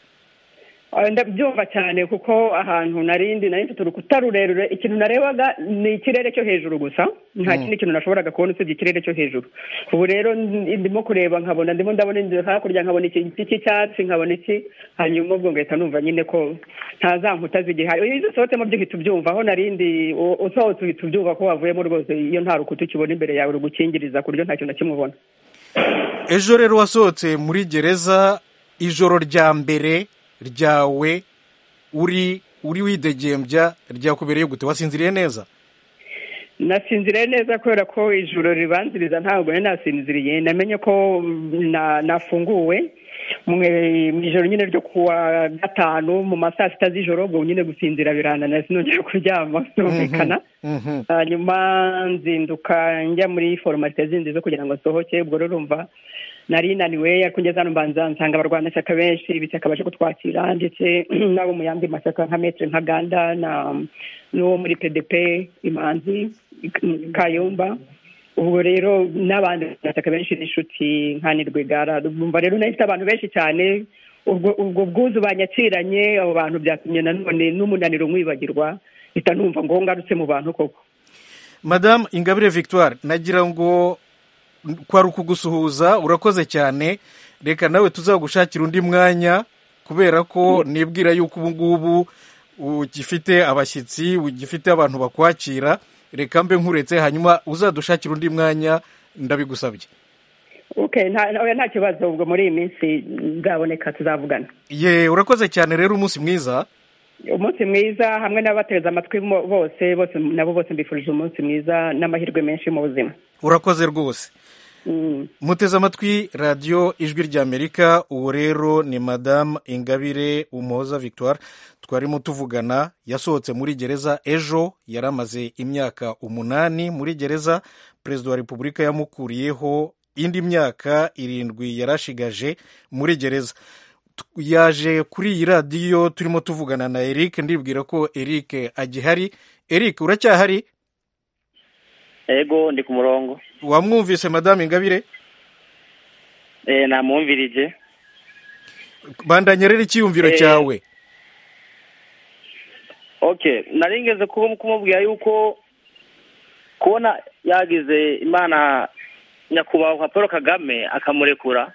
ndabyumva cyane kuko ahantu narindi nari mfite urukuta rurerure ikintu narebaga ni ikirere cyo hejuru gusa nta kindi kintu nashoboraga kubona usibye ikirere cyo hejuru ubu rero ndimo kureba nkabona ndimo ndabona inzu hakurya nkabona igiti cy'icyatsi nkabona iki hanyuma ubwo ngahita numva nyine ko nta za nkuta zigihari iyo usohotsemo byo uhita ubyumva aho narindi usohotse uhita ubyumva ko wavuyemo rwose iyo nta rukuta ukibona imbere yawe rugukingiriza ku buryo nta kintu na kimwe ubona ejo rero wasohotse muri gereza ijoro rya mbere ryawe uri uri widegembya ryakubereye gute wasinziriye neza nasinziriye neza kubera ko ijoro ribanziriza ntabwo yari nasinziriye namenye ko na- nafunguwe mwe- mu ijoro nyine ryo kuwa gatanu mu ma saa sita z'ijoro ubwo nyine gusinzira birananira sinongera kuryama birumvikana hanyuma nzinduka njya muri foromate zindi zo kugira ngo nsohoke ubwo rero urumva nari naniwe ariko ngeze hano mbanza nsanga abarwanashyaka benshi ibishyaka baje kutwakira ndetse n'abo mu yandi mashyaka nka metre nka ganda na n'uwo muri pdp imanzi kayumba ubwo rero n'abandi bashyaka benshi n'inshuti nka nirwigara bumva rero nahise abantu benshi cyane ubwo ubwo bwuzu banyakiranye abo bantu byatumye nanone n'umunaniro nkwibagirwa mpita numva ngo ngarutse mu bantu koko madamu ingabire victoire nagira ngo kwari ukugusuhuza urakoze cyane reka nawe tuzagushakira undi mwanya kubera ko nibwira yuko ubu ngubu ugifite abashyitsi ugifite abantu bakwakira reka mbe nkuretse hanyuma uzadushakira undi mwanya ndabigusabye okay nta oya, nta kibazo ubwo muri iyi minsi bwaboneka tuzavugana ye urakoze cyane rero umunsi mwiza umunsi mwiza hamwe n'ababateze amatwi mo- bose bose nabo bose mbifurije umunsi mwiza n'amahirwe menshi mu buzima urakoze rwose muteze amatwi radiyo ijwi ry'amerika uwo rero ni madamu ingabire umuhoza victoire twarimo tuvugana yasohotse muri gereza ejo yari amaze imyaka umunani muri gereza perezida wa repubulika yamukuriyeho indi myaka irindwi yari ashigaje muri gereza Tu- yaje kuri iyi radiyo turimo tuvugana na eric ndibwira ko eric agihari eric uracyahari ego ndi ku murongo wamwumvise madamu ingabire eh namwumvirije bandanya rero icyiyumviro Eh, cyawe okay nari ngeze ku- kumubwira yuko kubona yagize imana nyakubahwa nka paul kagame akamurekura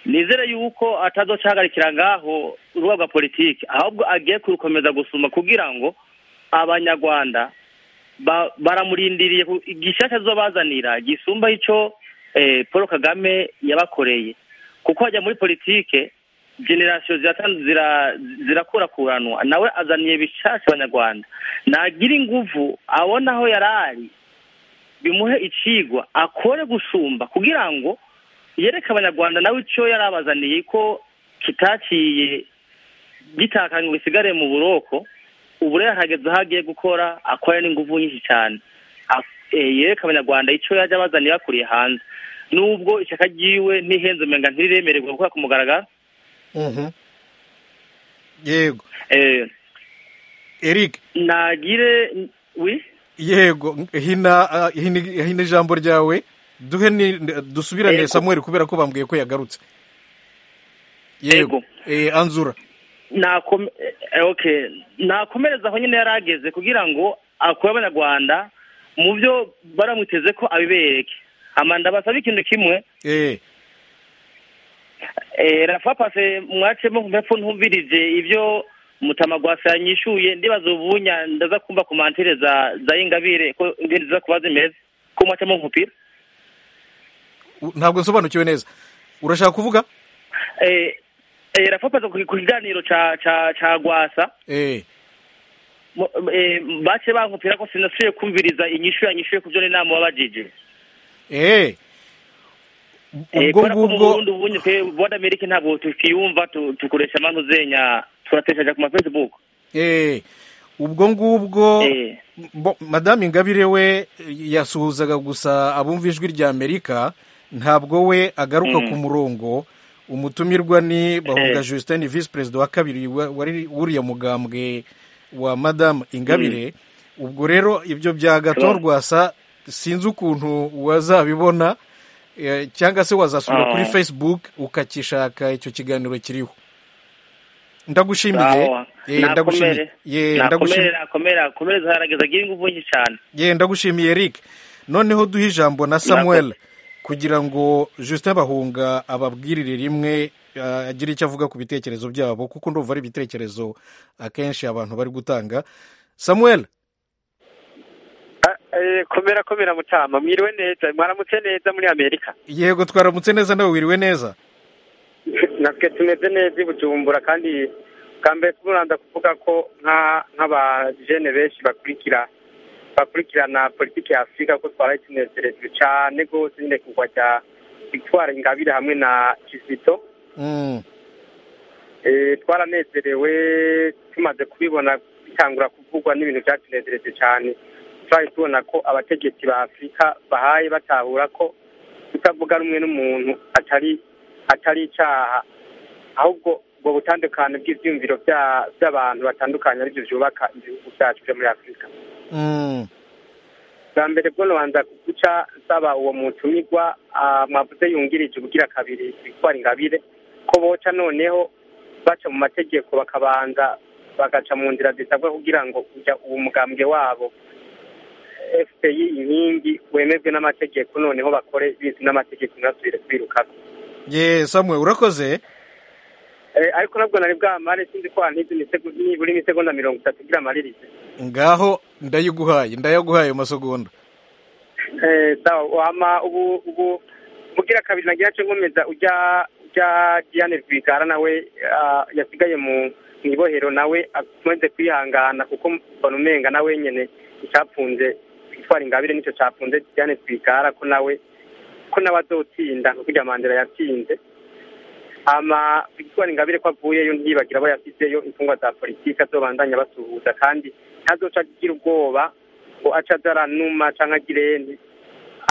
nizere yuko atazocahagarikira ngaho urubuga rwa politiki ahubwo agiye kurukomeza gusuma kugira ngo abanyarwanda ba- baramurindiriye ku- igishyashya azobazanira gisumba icyo eh, paul kagame yabakoreye kuko hajya muri politike generasiyo ziratan- zira- zirakurakuranwa nawe azaniye bishasha abanyarwanda nagira inguvu abona aho yari ari bimuhe icigwa akore gusumba kugira ngo yereke abanyarwanda nawe icyo yari abazaniye ko kitaciye gitakanye ngo bisigare mu buroko ubu rero hageze aho agiye gukora akora n'inguvu nyinshi cyane Ak- eh, yereke abanyarwanda icyo yajya abazaniye bakuriye hanze nubwo ishyaka ryiwe ntihenze umenga ntiriremererwa gukora ku mugaragaro yego eric nagire wi yego hina ah, hina hina ijambo ryawe duhe ni dusubirane Yego. samuel kubera ko bambwiye ko yagarutse Yego. Eh, anzura nakome eh, okay nakomereza aho nyine yari ageze kugira ngo akure abanyarwanda mu byo baramuteze ko abibereke amanda basaba ikintu kimwe eh eh, rafa pase mwacemo mpepfo ntumvirije ibyo mutamagwasa yanyishuye ndibaza ubunya ndaza kumva komantere za za ingabire ko ndiza kuba zimeze ko mwacemo nkupira u- ntabwo nsobanukiwe neza urashaka kuvuga eh, eh, rafa pase ku ku kiganiro ca ca ca gwasa eh Mu- eh, bace bankupira ko sinasubiye kumviriza inyishu yanyishuye ku byo n'inama wabajije eh Eh, ubwo kubera ko mu ngubwo Burundi ubunye pe buwada Amerika ntabwo tukiyumva tu- tukoresha manu zenya turateshaja ku ma Facebook eh ubwo ngubwo bo- madamu ingabire we yasuhuzaga gusa abumva ijwi rya amerika ntabwo we agaruka Mhm. ku murongo umutumirwa ni bahunga Eh. justin visi perezida wa kabiri wa- wari wuriya mugambwe wa madamu ingabire ubwo rero ibyo bya gato Sure. rwasa sinzi ukuntu wazabibona eh, cyangwa se wazasubira Ah. kuri facebook ukakishaka icyo kiganiro kiriho ndagushimiye Sawa. Eh, ndagushimiye Nakomere. Ye, nakomere ndagushimiye nakomere nakomere zaharageza agira ingufu nyinshi cyane ye ndagushimiye eric noneho duhe ijambo na samuel kugira ngo justin bahunga ababwirire rimwe eh, agire icyo avuga ku bitekerezo byabo kuko ndumva ari ibitekerezo akenshi abantu bari gutanga samuel Eh, komera komera mutama mwiriwe neza mwaramutse neza muri amerika yego twaramutse neza nawe wiriwe neza natwe tumeze neza i bujumbura kandi bwa tubanza kuvuga ko nk'abajene benshi bakurikira bakurikirana politiki ya afurika ko twara ikintu kirekire cyane rwose nyine kugwa cya victoire ingabire hamwe na kizito twaranezerewe tumaze kubibona bitangura kuvugwa n'ibintu byatunezereje cyane twari tubona ko abategetsi ba afurika bahaye batahura ko kutavuga rumwe n'umuntu atari atari icyaha ahubwo ubwo butandukane bw'ibyumviro by'abantu batandukanye aribyo byubaka ibihugu byacu byo muri afurika bwa mbere bwo nabanza guca nsaba uwo mutumirwa mwavuze yungirije ubugira kabiri bitwara ingabire ko boca noneho baca mu mategeko bakabanza bagaca mu nzira zisabwa kugira ngo uwo mugambwe wabo fpr inkingi wemejwe n'amategeko noneho bakore bizi n'amategeko ntibasubire kubirukana ye samwe urakoze ariko nabwo nari bwamare sinzi ko hantu nibura imisegonda mirongo itatu igira amaririze ngaho ndayiguhaye ndayaguhaye amasegonda sawa wama ubu ubu mugira kabiri nagira cyo nkomeza ujya ujya diane rwigara nawe yasigaye mu ibohero nawe akomeze kwihangana kuko mbona umenga nawe nyine icyafunze twitwara ingabire nicyo cyafunze diane rwigara ko nawe ko nawe azotsinda nkuko irya mandela yatsinze ama victoire ingabire ko avuyeyo ntiyibagira abo yasizeyo imfungwa za politiki azobandanya basuhuza kandi ntazoca agira ubwoba ngo ace azaranuma cyangwa agire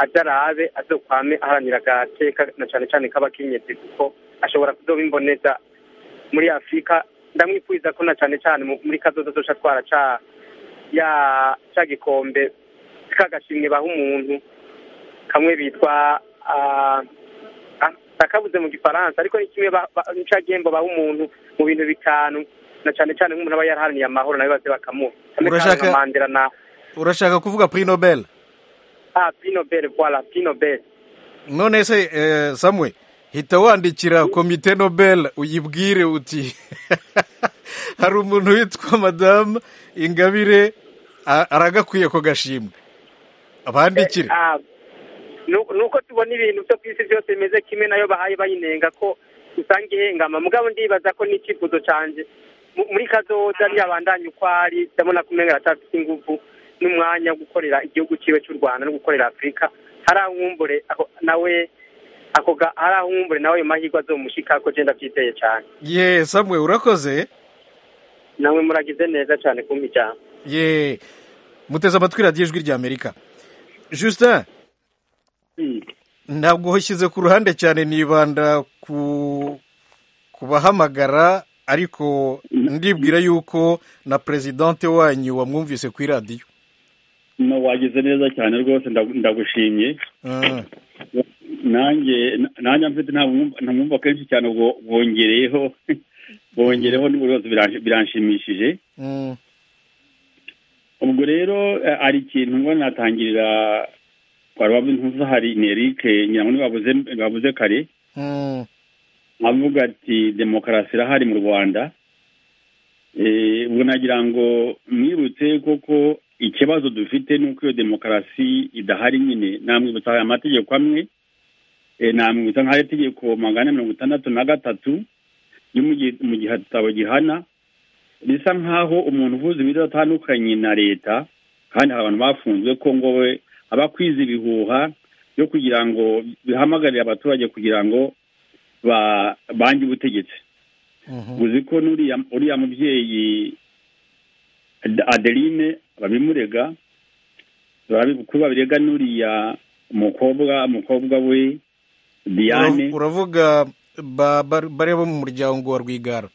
aze arabe azokwame aharanira agateka na cyane cyane k'abakenyezi kuko ashobora kuzoba imboneza muri afurika ndamwifuriza ko na cyane cyane muri kazoza azoca atwara ca ya ca gikombe kagashimwe baha umuntu kamwe bitwa akabuze mu gifaransa ariko ni kimwe nica gembo baha umuntu mu bintu bitanu na cyane cyane nk'umuntu aba yaraharaniye amahoro nawe baze bakamuha urashaka mandela na urashaka kuvuga prix nobel ah prix nobel voilà prix nobel none se eh, samwe hita wandikira komite nobel uyibwire uti hari umuntu witwa madamu ingabire aragakwiye ko gashimwe abandikire eh, nuko tubona ibintu byo ku isi byose bimeze kimwe nayo bahaye bayinenga ko usanga ihengama mugabo ndibaza ko n'icyifuzo cyanjye muri kazoza ntiyabandanye uko ari ndabona ko umenya aracafite ingufu n'umwanya wo gukorera igihugu cyiwe cy'u rwanda no gukorera afurika hari aho umwumbure nawe hari aho umwumbure nawe ayo mahirwe azomushyika ko genda byiteye cyane ye samwe urakoze namwe muragize neza cyane kumpa ijambo ye muteze amatwi radiyo ijwi rya amerika justin ntabwo ushyize ku ruhande cyane nibanda ku bahamagara ariko ndibwira yuko na perezidante wanyu wamwumvise ku iradiyo wagize neza cyane rwose ndagushimye nanjye nanjye mfite ntamwumva kenshi cyane bongereyeho bongereho n'ubuyobozi biranshimishije ubwo rero hari ikintu natangirira twari intuza hari nerike nyirango babuze kare avuga ati demokarasi irahari mu rwanda ubwo nagira ngo mwibutse koko ikibazo dufite ni uko iyo demokarasi idahari nyine namwibutsa amategeko amwe namwibutsa nk'ayo itegeko magana mirongo itandatu na gatatu yo mu gitabo gihana risa nk'aho umuntu uvuze ibidatandukanye na leta kandi hari abantu bafunzwe ko ngo we abakwiza ibihuha byo kugira ngo bihamagarire abaturage kugira ngo bange ubutegetsi uzi ko uriya mubyeyi adeline babimurega ko babirega n'uriya mukobwa mukobwa we diane uravuga bari bo mu muryango wa rwigara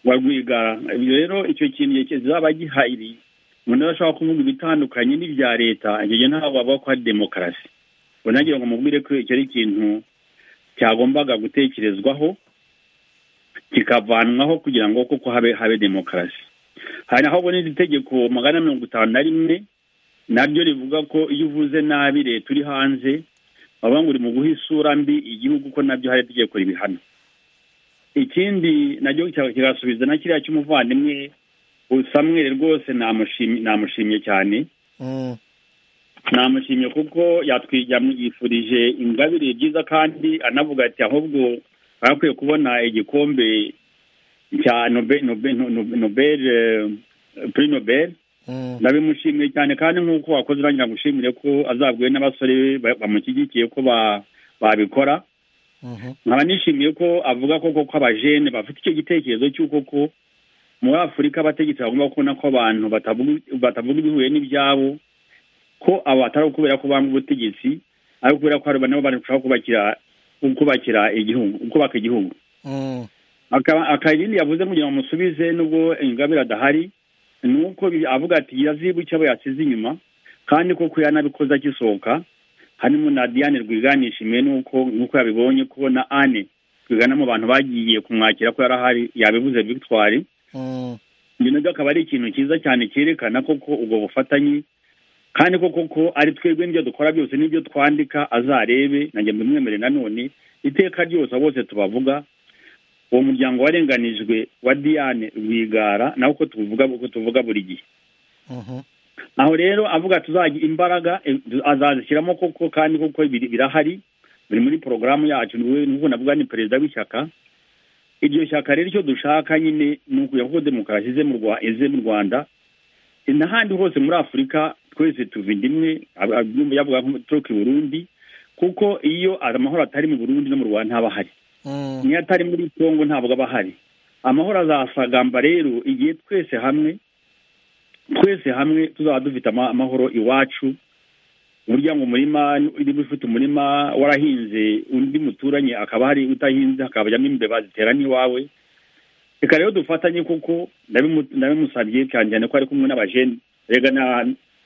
wa rwigara rero icyo kintu kizaba gihari umuntu ashobora kuvuga ibitandukanye n'ibya leta igihe ntabwo bavuga ko hari demokarasi unagira ngo mubwire ko icyo ari ikintu cyagombaga gutekerezwaho kikavanwaho kugira ngo kuko habe habe demokarasi hari naho ubona iri tegeko magana mirongo itanu na rimwe naryo rivuga ko iyo uvuze nabi leta uri hanze bavuga ngo uri mu guha isura mbi igihugu ko nabyo hari itegeko ribihana ikindi nacyo kigasubiza na kiriya cy'umuvandimwe usamwere rwose namushimye cyane namushimye kuko yifurije ingabire byiza kandi anavuga ati ahubwo barakwiye kubona igikombe cya nobel nobel nobel puri nobel nabimushimiye cyane kandi nk'uko wakoze urangira ngushimire ko azabwiwe n'abasore bamushyigikiye ko babikora nkaba nishimiye ko avuga ko koko abajene bafite icyo gitekerezo cy'uko ko muri afurika abategetsi bagomba kubona ko abantu batavuga ibihuye n'ibyabo ko abo batari kubera ko banga ubutegetsi ari kubera ko nabo barashobora kubakira kubakira igihugu kubaka igihugu akayindi yavuze kugira ngo musubize nubwo ingabire adahari ni uko avuga ati yazibuke abo yasize inyuma kandi koko yanabikoze akisohoka harimo na diane rwiganishimiye n'uko nk'uko yabibonye ko na ane twigana mu bantu bagiye kumwakira ko yarahari yabivuze victoire ibyo nabyo akaba ari ikintu cyiza cyane cyerekana koko ubwo bufatanye kandi koko ko ari twebwe n'ibyo dukora byose n'ibyo twandika azarebe nanjye mbimwemere nanone iteka ryose bose tubavuga uwo muryango warenganijwe wa diane rwigara nawe uko tuvuga uko tuvuga buri gihe aho rero avuga tuzagira imbaraga azazishyiramo koko kandi koko birahari biri muri porogaramu yacu n'ubu navuga ni perezida w'ishyaka iryo shyaka rero icyo dushaka nyine ni ukujya kuko demokarasi ize mu rwanda n'ahandi hose muri afurika twese tuva inda imwe yavuga nko turuka i burundi kuko iyo amahoro atari mu burundi no mu rwanda ntaba ahari niyo atari muri congo ntabwo aba ahari amahoro azasagamba rero igihe twese hamwe twese hamwe tuzaba dufite amahoro iwacu burya ngo umurima niba ufite umurima warahinze undi muturanye akaba hari utahinze hakabajyamo imbeba zitera n'iwawe reka rero dufatanye kuko nabimusabye cyane cyane ko ari kumwe n'abajene rega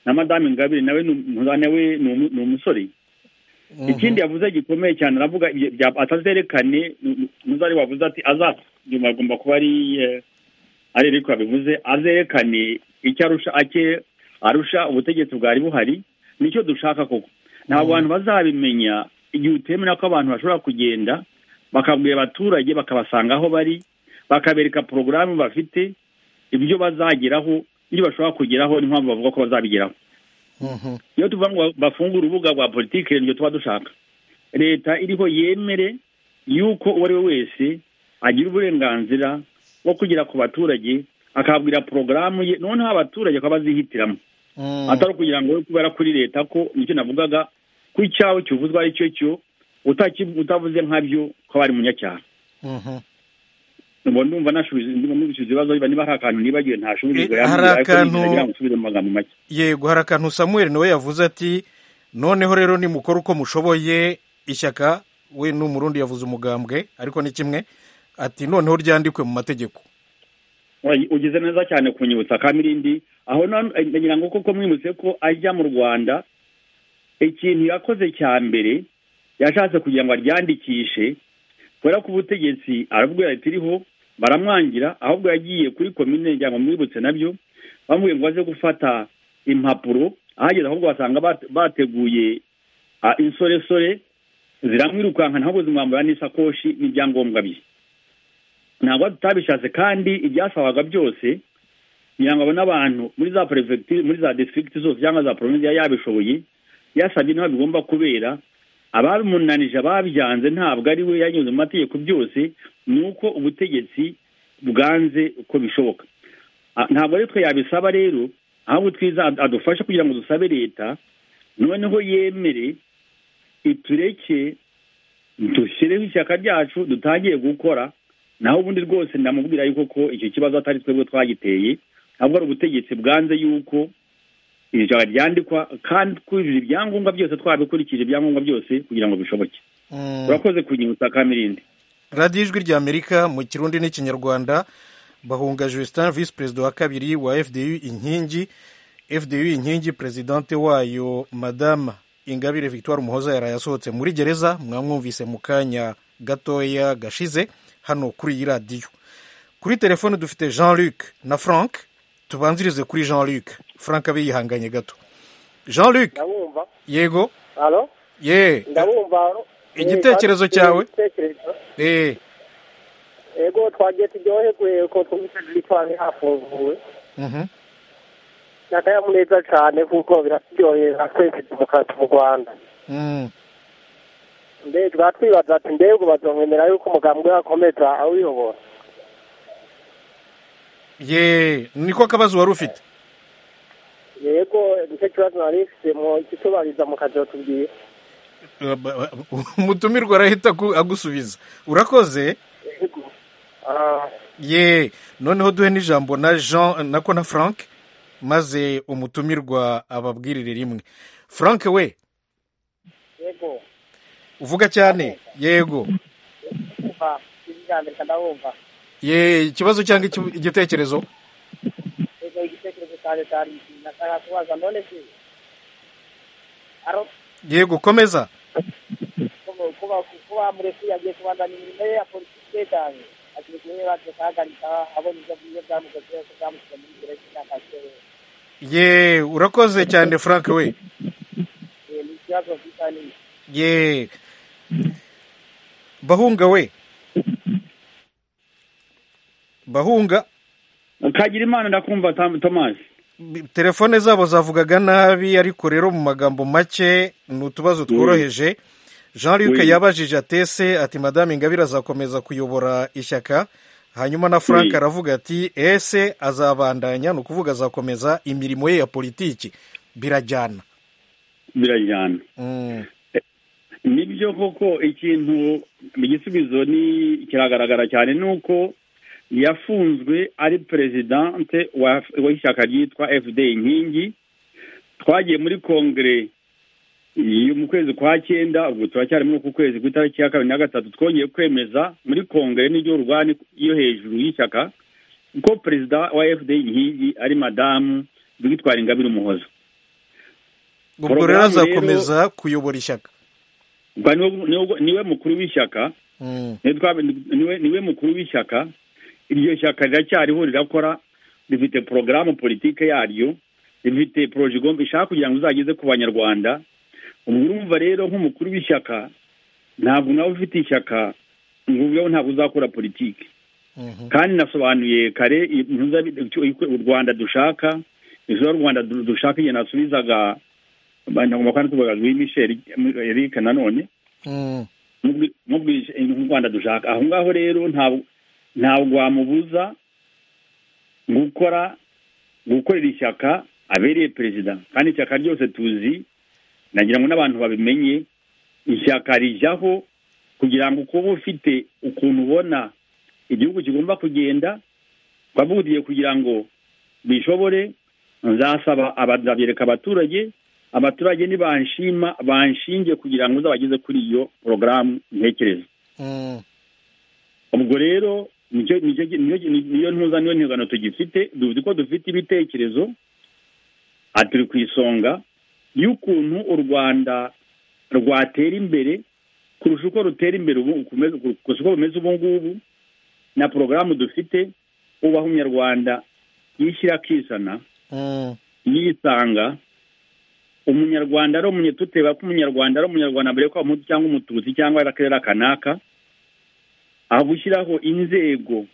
na madamu ingabire nawe ni umusore ikindi yavuze gikomeye cyane aravuga atazerekane ntuzari wavuze ati azatse nyuma agomba kuba ari ari ariko yabivuze azerekane icyo arusha ake arusha ubutegetsi bwari buhari nicyo dushaka koko ntabwo abantu bazabimenya igihe utemera ko abantu bashobora kugenda bakabwira abaturage bakabasanga aho bari bakabereka porogaramu bafite ibyo bazageraho ibyo bashobora kugeraho niyo mpamvu bavuga ko bazabigeraho iyo tuvuga ngo bafungure urubuga rwa politiki nibyo tuba dushaka leta iriho yemere yuko uwo ari we wese agira uburenganzira bwo kugera ku baturage akababwira porogaramu ye noneho abaturage bakaba bazihitiramo atari ukugira ngo we kubera kuri leta ko nicyo navugaga ko icyawe kivuzwa ari cyo cyo utavuze nkabyo ko aba ari umunyacyaha ndumva nashubije ibibazo niba hari akantu nibagiwe ntashubije hari akantu yego hari akantu samuel nawe yavuze ati noneho rero nimukora uko mushoboye ishyaka we ni umurundi yavuze umugambwe ariko ni kimwe ati noneho ryandikwe mu mategeko ugize neza cyane kunyibutsa kamirindi aho nagira ngo koko mwibutse ko ajya mu rwanda ikintu yakoze cya mbere yashatse kugira ngo aryandikishe kubera ko ubutegetsi arabwira ritiriho baramwangira ahubwo yagiye kuri komine ngo mwibutse nabyo bamubwiye ngo aze gufata impapuro ahageze ahubwo basanga bateguye insoresore ziramwirukanka ntabwo zimwambura n'isakoshi n'ibyangombwa bye ntabwo tutabishatse kandi ibyasabaga byose kugira ngo abone abantu muri za perefegitire muri za disitirigiti zose cyangwa za porovinsi yabishoboye yasabye niba bigomba kubera ababimunanije ababyanze ntabwo ari we yanyuze mu mategeko byose ni uko ubutegetsi bwanze uko bishoboka ntabwo ari twe yabisaba rero ahubwo twiza adufashe kugira ngo dusabe leta noneho yemere itureke dushyireho ishyaka ryacu dutangiye gukora naho ubundi rwose ndamubwira yuko ko icyo kibazo atari twebwe twagiteye ahubwo ari ubutegetsi bwanze yuko iri joro ryandikwa kandi twujuje ibyangombwa byose twabikurikije ibyangombwa byose kugira ngo bishoboke turakoze ku ngingo za kamirindi radiyo ijwi rya amerika mu kirundi n'ikinyarwanda bahunga Justin visi perezida wa kabiri wa fdu inkingi fdu inkingi perezidante wayo madame ingabire victoire umuhoza yari yasohotse muri gereza mwamwumvise mu kanya gatoya gashize hano kuri iyi radiyo kuri telefone dufite jean luc na frank tubanzirize kuri jean luc frank abe yihanganye gato jean luc yego ye igitekerezo cyawe yego twagiye turyoherwe ko twumvise twari hafunguwe ni akanyamuneza cyane kuko biraturyohera twese demokarasi mu rwanda mbega twibaza ati mbega ubazongera yuko umugambwe wakomeza awuyobora ye niko akabazo wari ufite yego nicyo kibazo nari mfite mu gitubariza mu kazi batubwiye umutumirwa arahita aku- agusubiza urakoze ye noneho duhe n'ijambo na jean nako na frank maze umutumirwa ababwirire rimwe frank we yego uvuga cyane yego umva ibi bya mbere ndabumva ye ikibazo cyangwa iki- igitekerezo yego igitekerezo cyanjye cyari iki nashaka kubaza none se aro yego komeza kuba- kuba kuba muresi yagiye kubandanya imirimo ye ya politiki yajyanye agiye guhera guhagarika abona ibyo byiza byamugezeho ko byamushyize muri gereza imyaka yashyiriweho ye urakoze cyane frank we Eh, ni ikibazo mfite nini ye bahunga we bahunga kagira imana ndakumva Tom- thomas telefone zabo zavugaga nabi ariko rero mu magambo make ni utubazo tworoheje jean luc Oui. yabajije atese ati madame ingabire azakomeza kuyobora ishyaka hanyuma na frank Oui. aravuga ati ese azabandanya ni ukuvuga azakomeza imirimo ye ya politiki birajyana birajyana nibyo koko ikintu igisubizo ni kiragaragara cyane ni uko yafunzwe ari perezidante wa- w'ishyaka ryitwa fda inkingi twagiye muri kongere yo mu kwezi kwa cyenda ubwo turacyari muri uku kwezi ku itariki ya kabiri na gatatu twongeye kwemeza muri kongere n'iryo rugani yo hejuru y'ishyaka ko perezida wa fda inkingi ari madamu witwara ingabire umuhoza ubwo rero Porogaramu azakomeza kuyobora ishyaka Ubwo niwe- niwe- niwe mukuru w'ishyaka Mm. niwe twabe- niwe niwe mukuru w'ishyaka iryo shyaka riracyariho rirakora rifite porogaramu politike yaryo rifite poroje igomba ishaka kugira ngo izageze ku banyarwanda ubwo urumva rero nk'umukuru w'ishyaka ntabwo nawe ufite ishyaka ngo ubeho ntabwo uzakora politike kandi nasobanuye kare impuza u rwanda dushaka ejo rwanda du- dushaka igihe nasubizaga banyagomba kandi tuvuga Louis Michel Eric nanone Mm. Nubwi- nubwije u rwanda dushaka aho ngaho rero ntabwo ntabwo wamubuza gukora gukorera ishyaka abereye perezida kandi ishyaka ryose tuzi nagira ngo n'abantu babimenye ishyaka rijyaho kugira ngo kuba ufite ukuntu ubona igihugu kigomba kugenda ukavuga ugiye kugira ngo bishobore nzasaba aba- nzabyereka abaturage abaturage nibanshima banshinge kugira ngo uzabageze kuri iyo porogaramu ntekereza Mm. ubwo rero nicyo- nicyo- nicyo- niyo ntuza niyo ntizano tugifite duzi ko dufite ibitekerezo aha turi ku isonga y'ukuntu u rwanda rwatera imbere kurusha uko rutera imbere ubu ukomeza- kurusha uko rumeze ubu ngubu na porogaramu dufite ubaho umunyarwanda yishyira akizana Mm. yisanga umunyarwanda ari umunye tuteba ko umunyarwanda ari umunyarwanda mbere ko ari umutu cyangwa umututsi cyangwa ari akarere kanaka aho gushyiraho inzego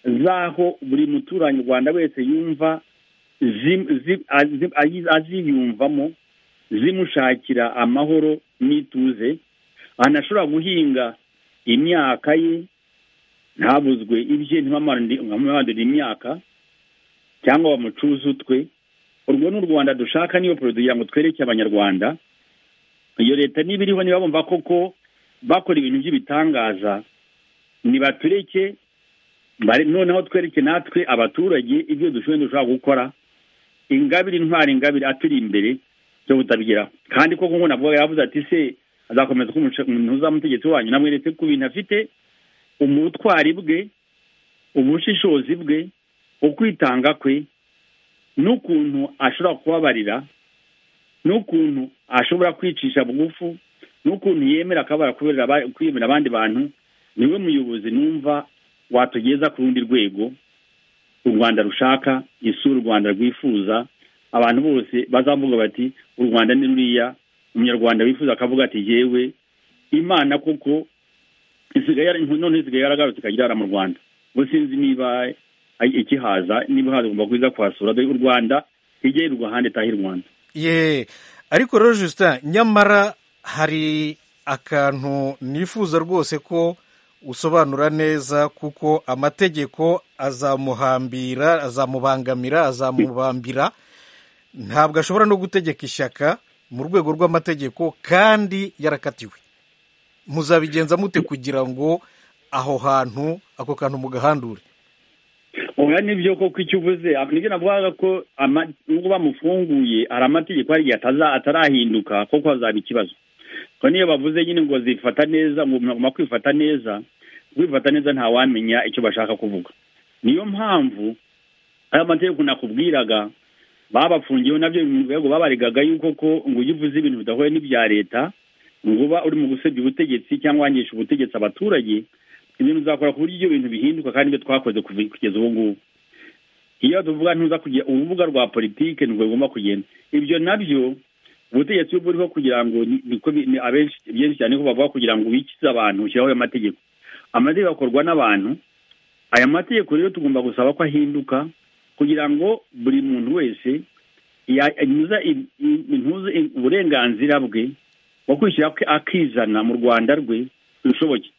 z'aho buri muturarwanda wese yumva zi- zi- azi- ayi- aziyumvamo zimushakira amahoro n'ituze anashobora guhinga imyaka ye ntabuzwe ibye ntibamandure imyaka cyangwa bamucuze utwe urwo ni u rwanda dushaka niyo perezida kugira ngo twereke abanyarwanda iyo leta niba iriho niba bumva koko bakora ibintu by'ibitangaza nibatureke bare- noneho twereke natwe abaturage ibyo dushoboye dushobora gukora ingabire intwara ingabire aturi imbere byo butabigeraho kandi koko nk'ubu navuga yavuze ati se azakomeza kuba umushe- umuhuza mutegetsi wanyu namweretse ku bintu afite ubutwari bwe ubushishozi bwe ukwitanga kwe n'ukuntu ashobora kubabarira n'ukuntu ashobora kwicisha bugufu n'ukuntu yemera akabara kubera aba- kwemera abandi bantu niwe muyobozi numva watugeza ku rundi rwego u rwanda rushaka isi u rwanda rwifuza abantu bose bazavuga bati u rwanda ni ruriya umunyarwanda wifuza akavuga ati yewe imana koko isigaye yara- none isigaye yaragarutse ikajya irara mu rwanda ubu sinzi niba ay- ikihaza niba haza ugomba kuza kuhasura dore u rwanda ijye rirwa ahandi itahe i rwanda ye ariko rero justin nyamara hari akantu nifuza rwose ko usobanura neza kuko amategeko azamuhambira azamubangamira azamubambira ntabwo ashobora no gutegeka ishyaka mu rwego rw'amategeko kandi yarakatiwe muzabigenza mute kugira ngo aho hantu ako kantu mugahandure oya nibyo koko icyo uvuze nibyo navugaga ko nubwo bamufunguye hari amategeko hari igihe atarahinduka kuko hazaba ikibazo ko niyo bavuze nyine ngo zifata neza ngo umuntu agomba kwifata neza kwifata neza ntawamenya icyo bashaka kuvuga niyo mpamvu aya mategeko nakubwiraga babafungiyeho nabyo mu rwego babaregaga yuko ko ngo ujye uvuze ibintu bidahuye n'ibya leta ngo uba uri mu gusebya ubutegetsi cyangwa wangisha ubutegetsi abaturage ibintu uzakora ku buryo ibyo bintu bihinduka kandi ibyo twakoze kugeza ubu ngubu iyo tuvuga ntuza kugira urubuga rwa politiki ntabwo bigomba kugenda ibyo nabyo ubutegetsi iyo buriho kugira ngo niko abenshi byinshi cyane ko bavuga kugira ngo wikize abantu ushyiraho ayo mategeko amategeko akorwa n'abantu aya mategeko rero tugomba gusaba ko ahinduka kugira ngo buri muntu wese yanyuze uburenganzira bwe bwo kwishyira akizana mu rwanda rwe bishoboke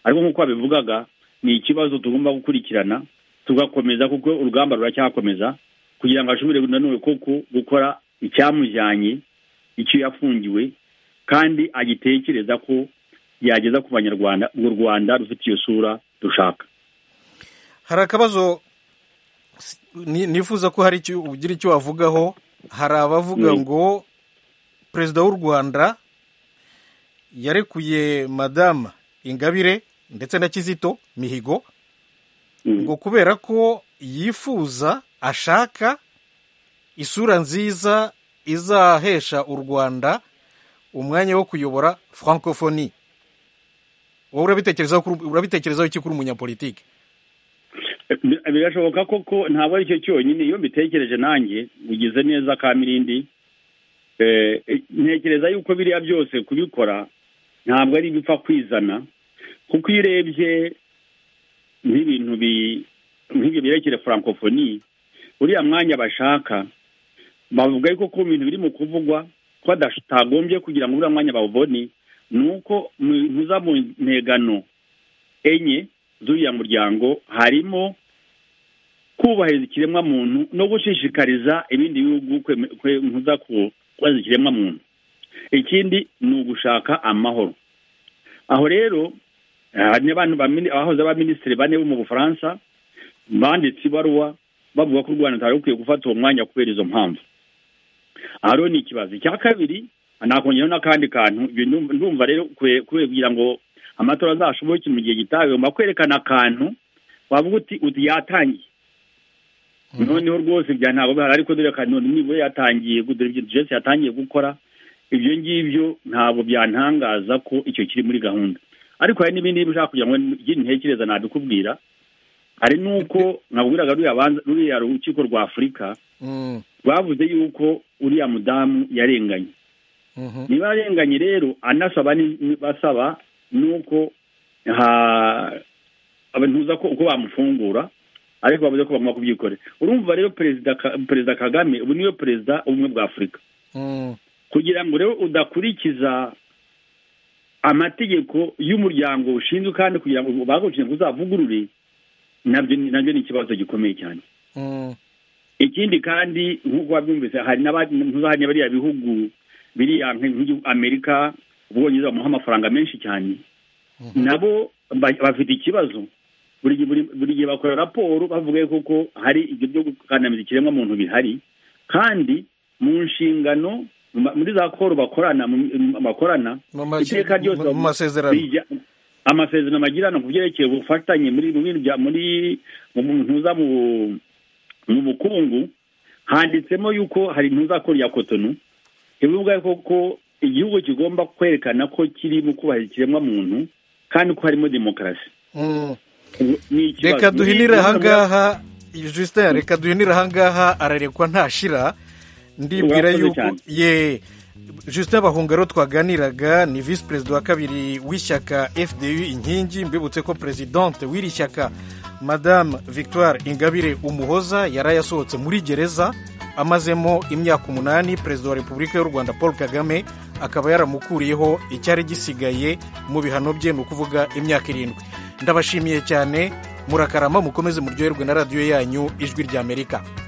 ariko nk'uko babivugaga ni ikibazo tugomba gukurikirana tugakomeza kuko urugamba ruracyakomeza kugira ngo ashobore nanone koko gukora icyamujyanye icyo yafungiwe kandi agitekereza ko yageza ku banyarwanda urwo rwanda rufite iyo sura dushaka hari akabazo nifuza ko hari icyo ugira icyo wavugaho hari abavuga ngo perezida w'u rwanda yarekuye madamu ingabire ndetse na kizito mihigo ngo kubera ko yifuza ashaka isura nziza izahesha u rwanda umwanya wo kuyobora francophonie wowe urabitekerezaho iki kuri umunyapolitike birashoboka koko ntabwo ari cyo cyonyine iyo mbitekereje nanjye bigize neza ka mirindi ntekereza yuko biriya byose kubikora ntabwo ari ibipfa kwizana kuko iyo urebye nk'ibintu nk'ibyo byerekeye francophonie uriya mwanya bashaka bavuga yuko ku bintu biri mu kuvugwa ko batagombye kugira ngo uriya mwanya bawubone ni uko mu mpegano enye z'uriya muryango harimo kubahiriza ikiremwamuntu no gushishikariza ibindi bihugu nkuza kubahiriza ikiremwamuntu ikindi ni ugushaka amahoro aho rero hari abantu abahoze abaminisitiri bane bo mu bufaransa banditse ibaruwa bavuga ko u rwanda rutari rukwiye gufata uwo mwanya kubera izo mpamvu aha rero ni ikibazo icya kabiri nakongeraho n'akandi kantu ndumva rero kugira ngo amatora azashoboke mu gihe gitaha bigomba kwerekana akantu wavuga uti uti yatangiye noneho rwose bya ntabwo bihari ariko dore ka none nibura yatangiye dore ibyo jesi yatangiye gukora ibyo ngibyo ntabwo byantangaza ko icyo kiri muri gahunda ariko hari n'ibindi bishaka kugira ngo ibyo ntekereza nabikubwira hari n'uko nkabwiraga ruriya rukiko rwa afurika rwavuze yuko uriya mudamu yarenganye niba yarenganye rero anasaba basaba nuko ntuza ko bamufungura ariko bavuze ko bagomba kubyikorera urumva rero perezida kagame ubu niwe perezida ubumwe bwa afurika kugira ngo rero udakurikiza amategeko y'umuryango ushinzwe kandi kugira ngo bagushinzwe uzavugurure nabyo ni ikibazo gikomeye cyane ikindi kandi nk'uko wabyumvise hari n'abandi bariya bihugu biriya amerika ubwongereza bamuha amafaranga menshi cyane nabo bafite ikibazo buri gihe bakora raporo bavuga koko hari ibyo byo gukandamiza ikiremwamuntu bihari kandi mu nshingano muri za koro bakorana bakorana iteka ryose amasezerano bagirana ku byerekeye ubufatanye muri mu bukungu handitsemo yuko hari ntuzakora iya kotonu bivuga koko igihugu kigomba kwerekana ko kiri mu kubahiriza ikiremwamuntu kandi ko harimo demokarasi reka duhinire ahangaha justin reka duhinire ahangaha ararekwa ntashira ndibwira yuko ye justin bahungaro twaganiraga ni visi perezida wa kabiri w'ishyaka fdu inkingi mbibutse ko perezidante w'iri shyaka madame victoire ingabire umuhoza yari yasohotse muri gereza amazemo imyaka umunani perezida wa repubulika y'u rwanda paul kagame akaba yaramukuriyeho icyari gisigaye mu bihano bye ni ukuvuga imyaka irindwi ndabashimiye cyane murakarama mukomeze muryoherwe na radiyo yanyu ijwi ry'amerika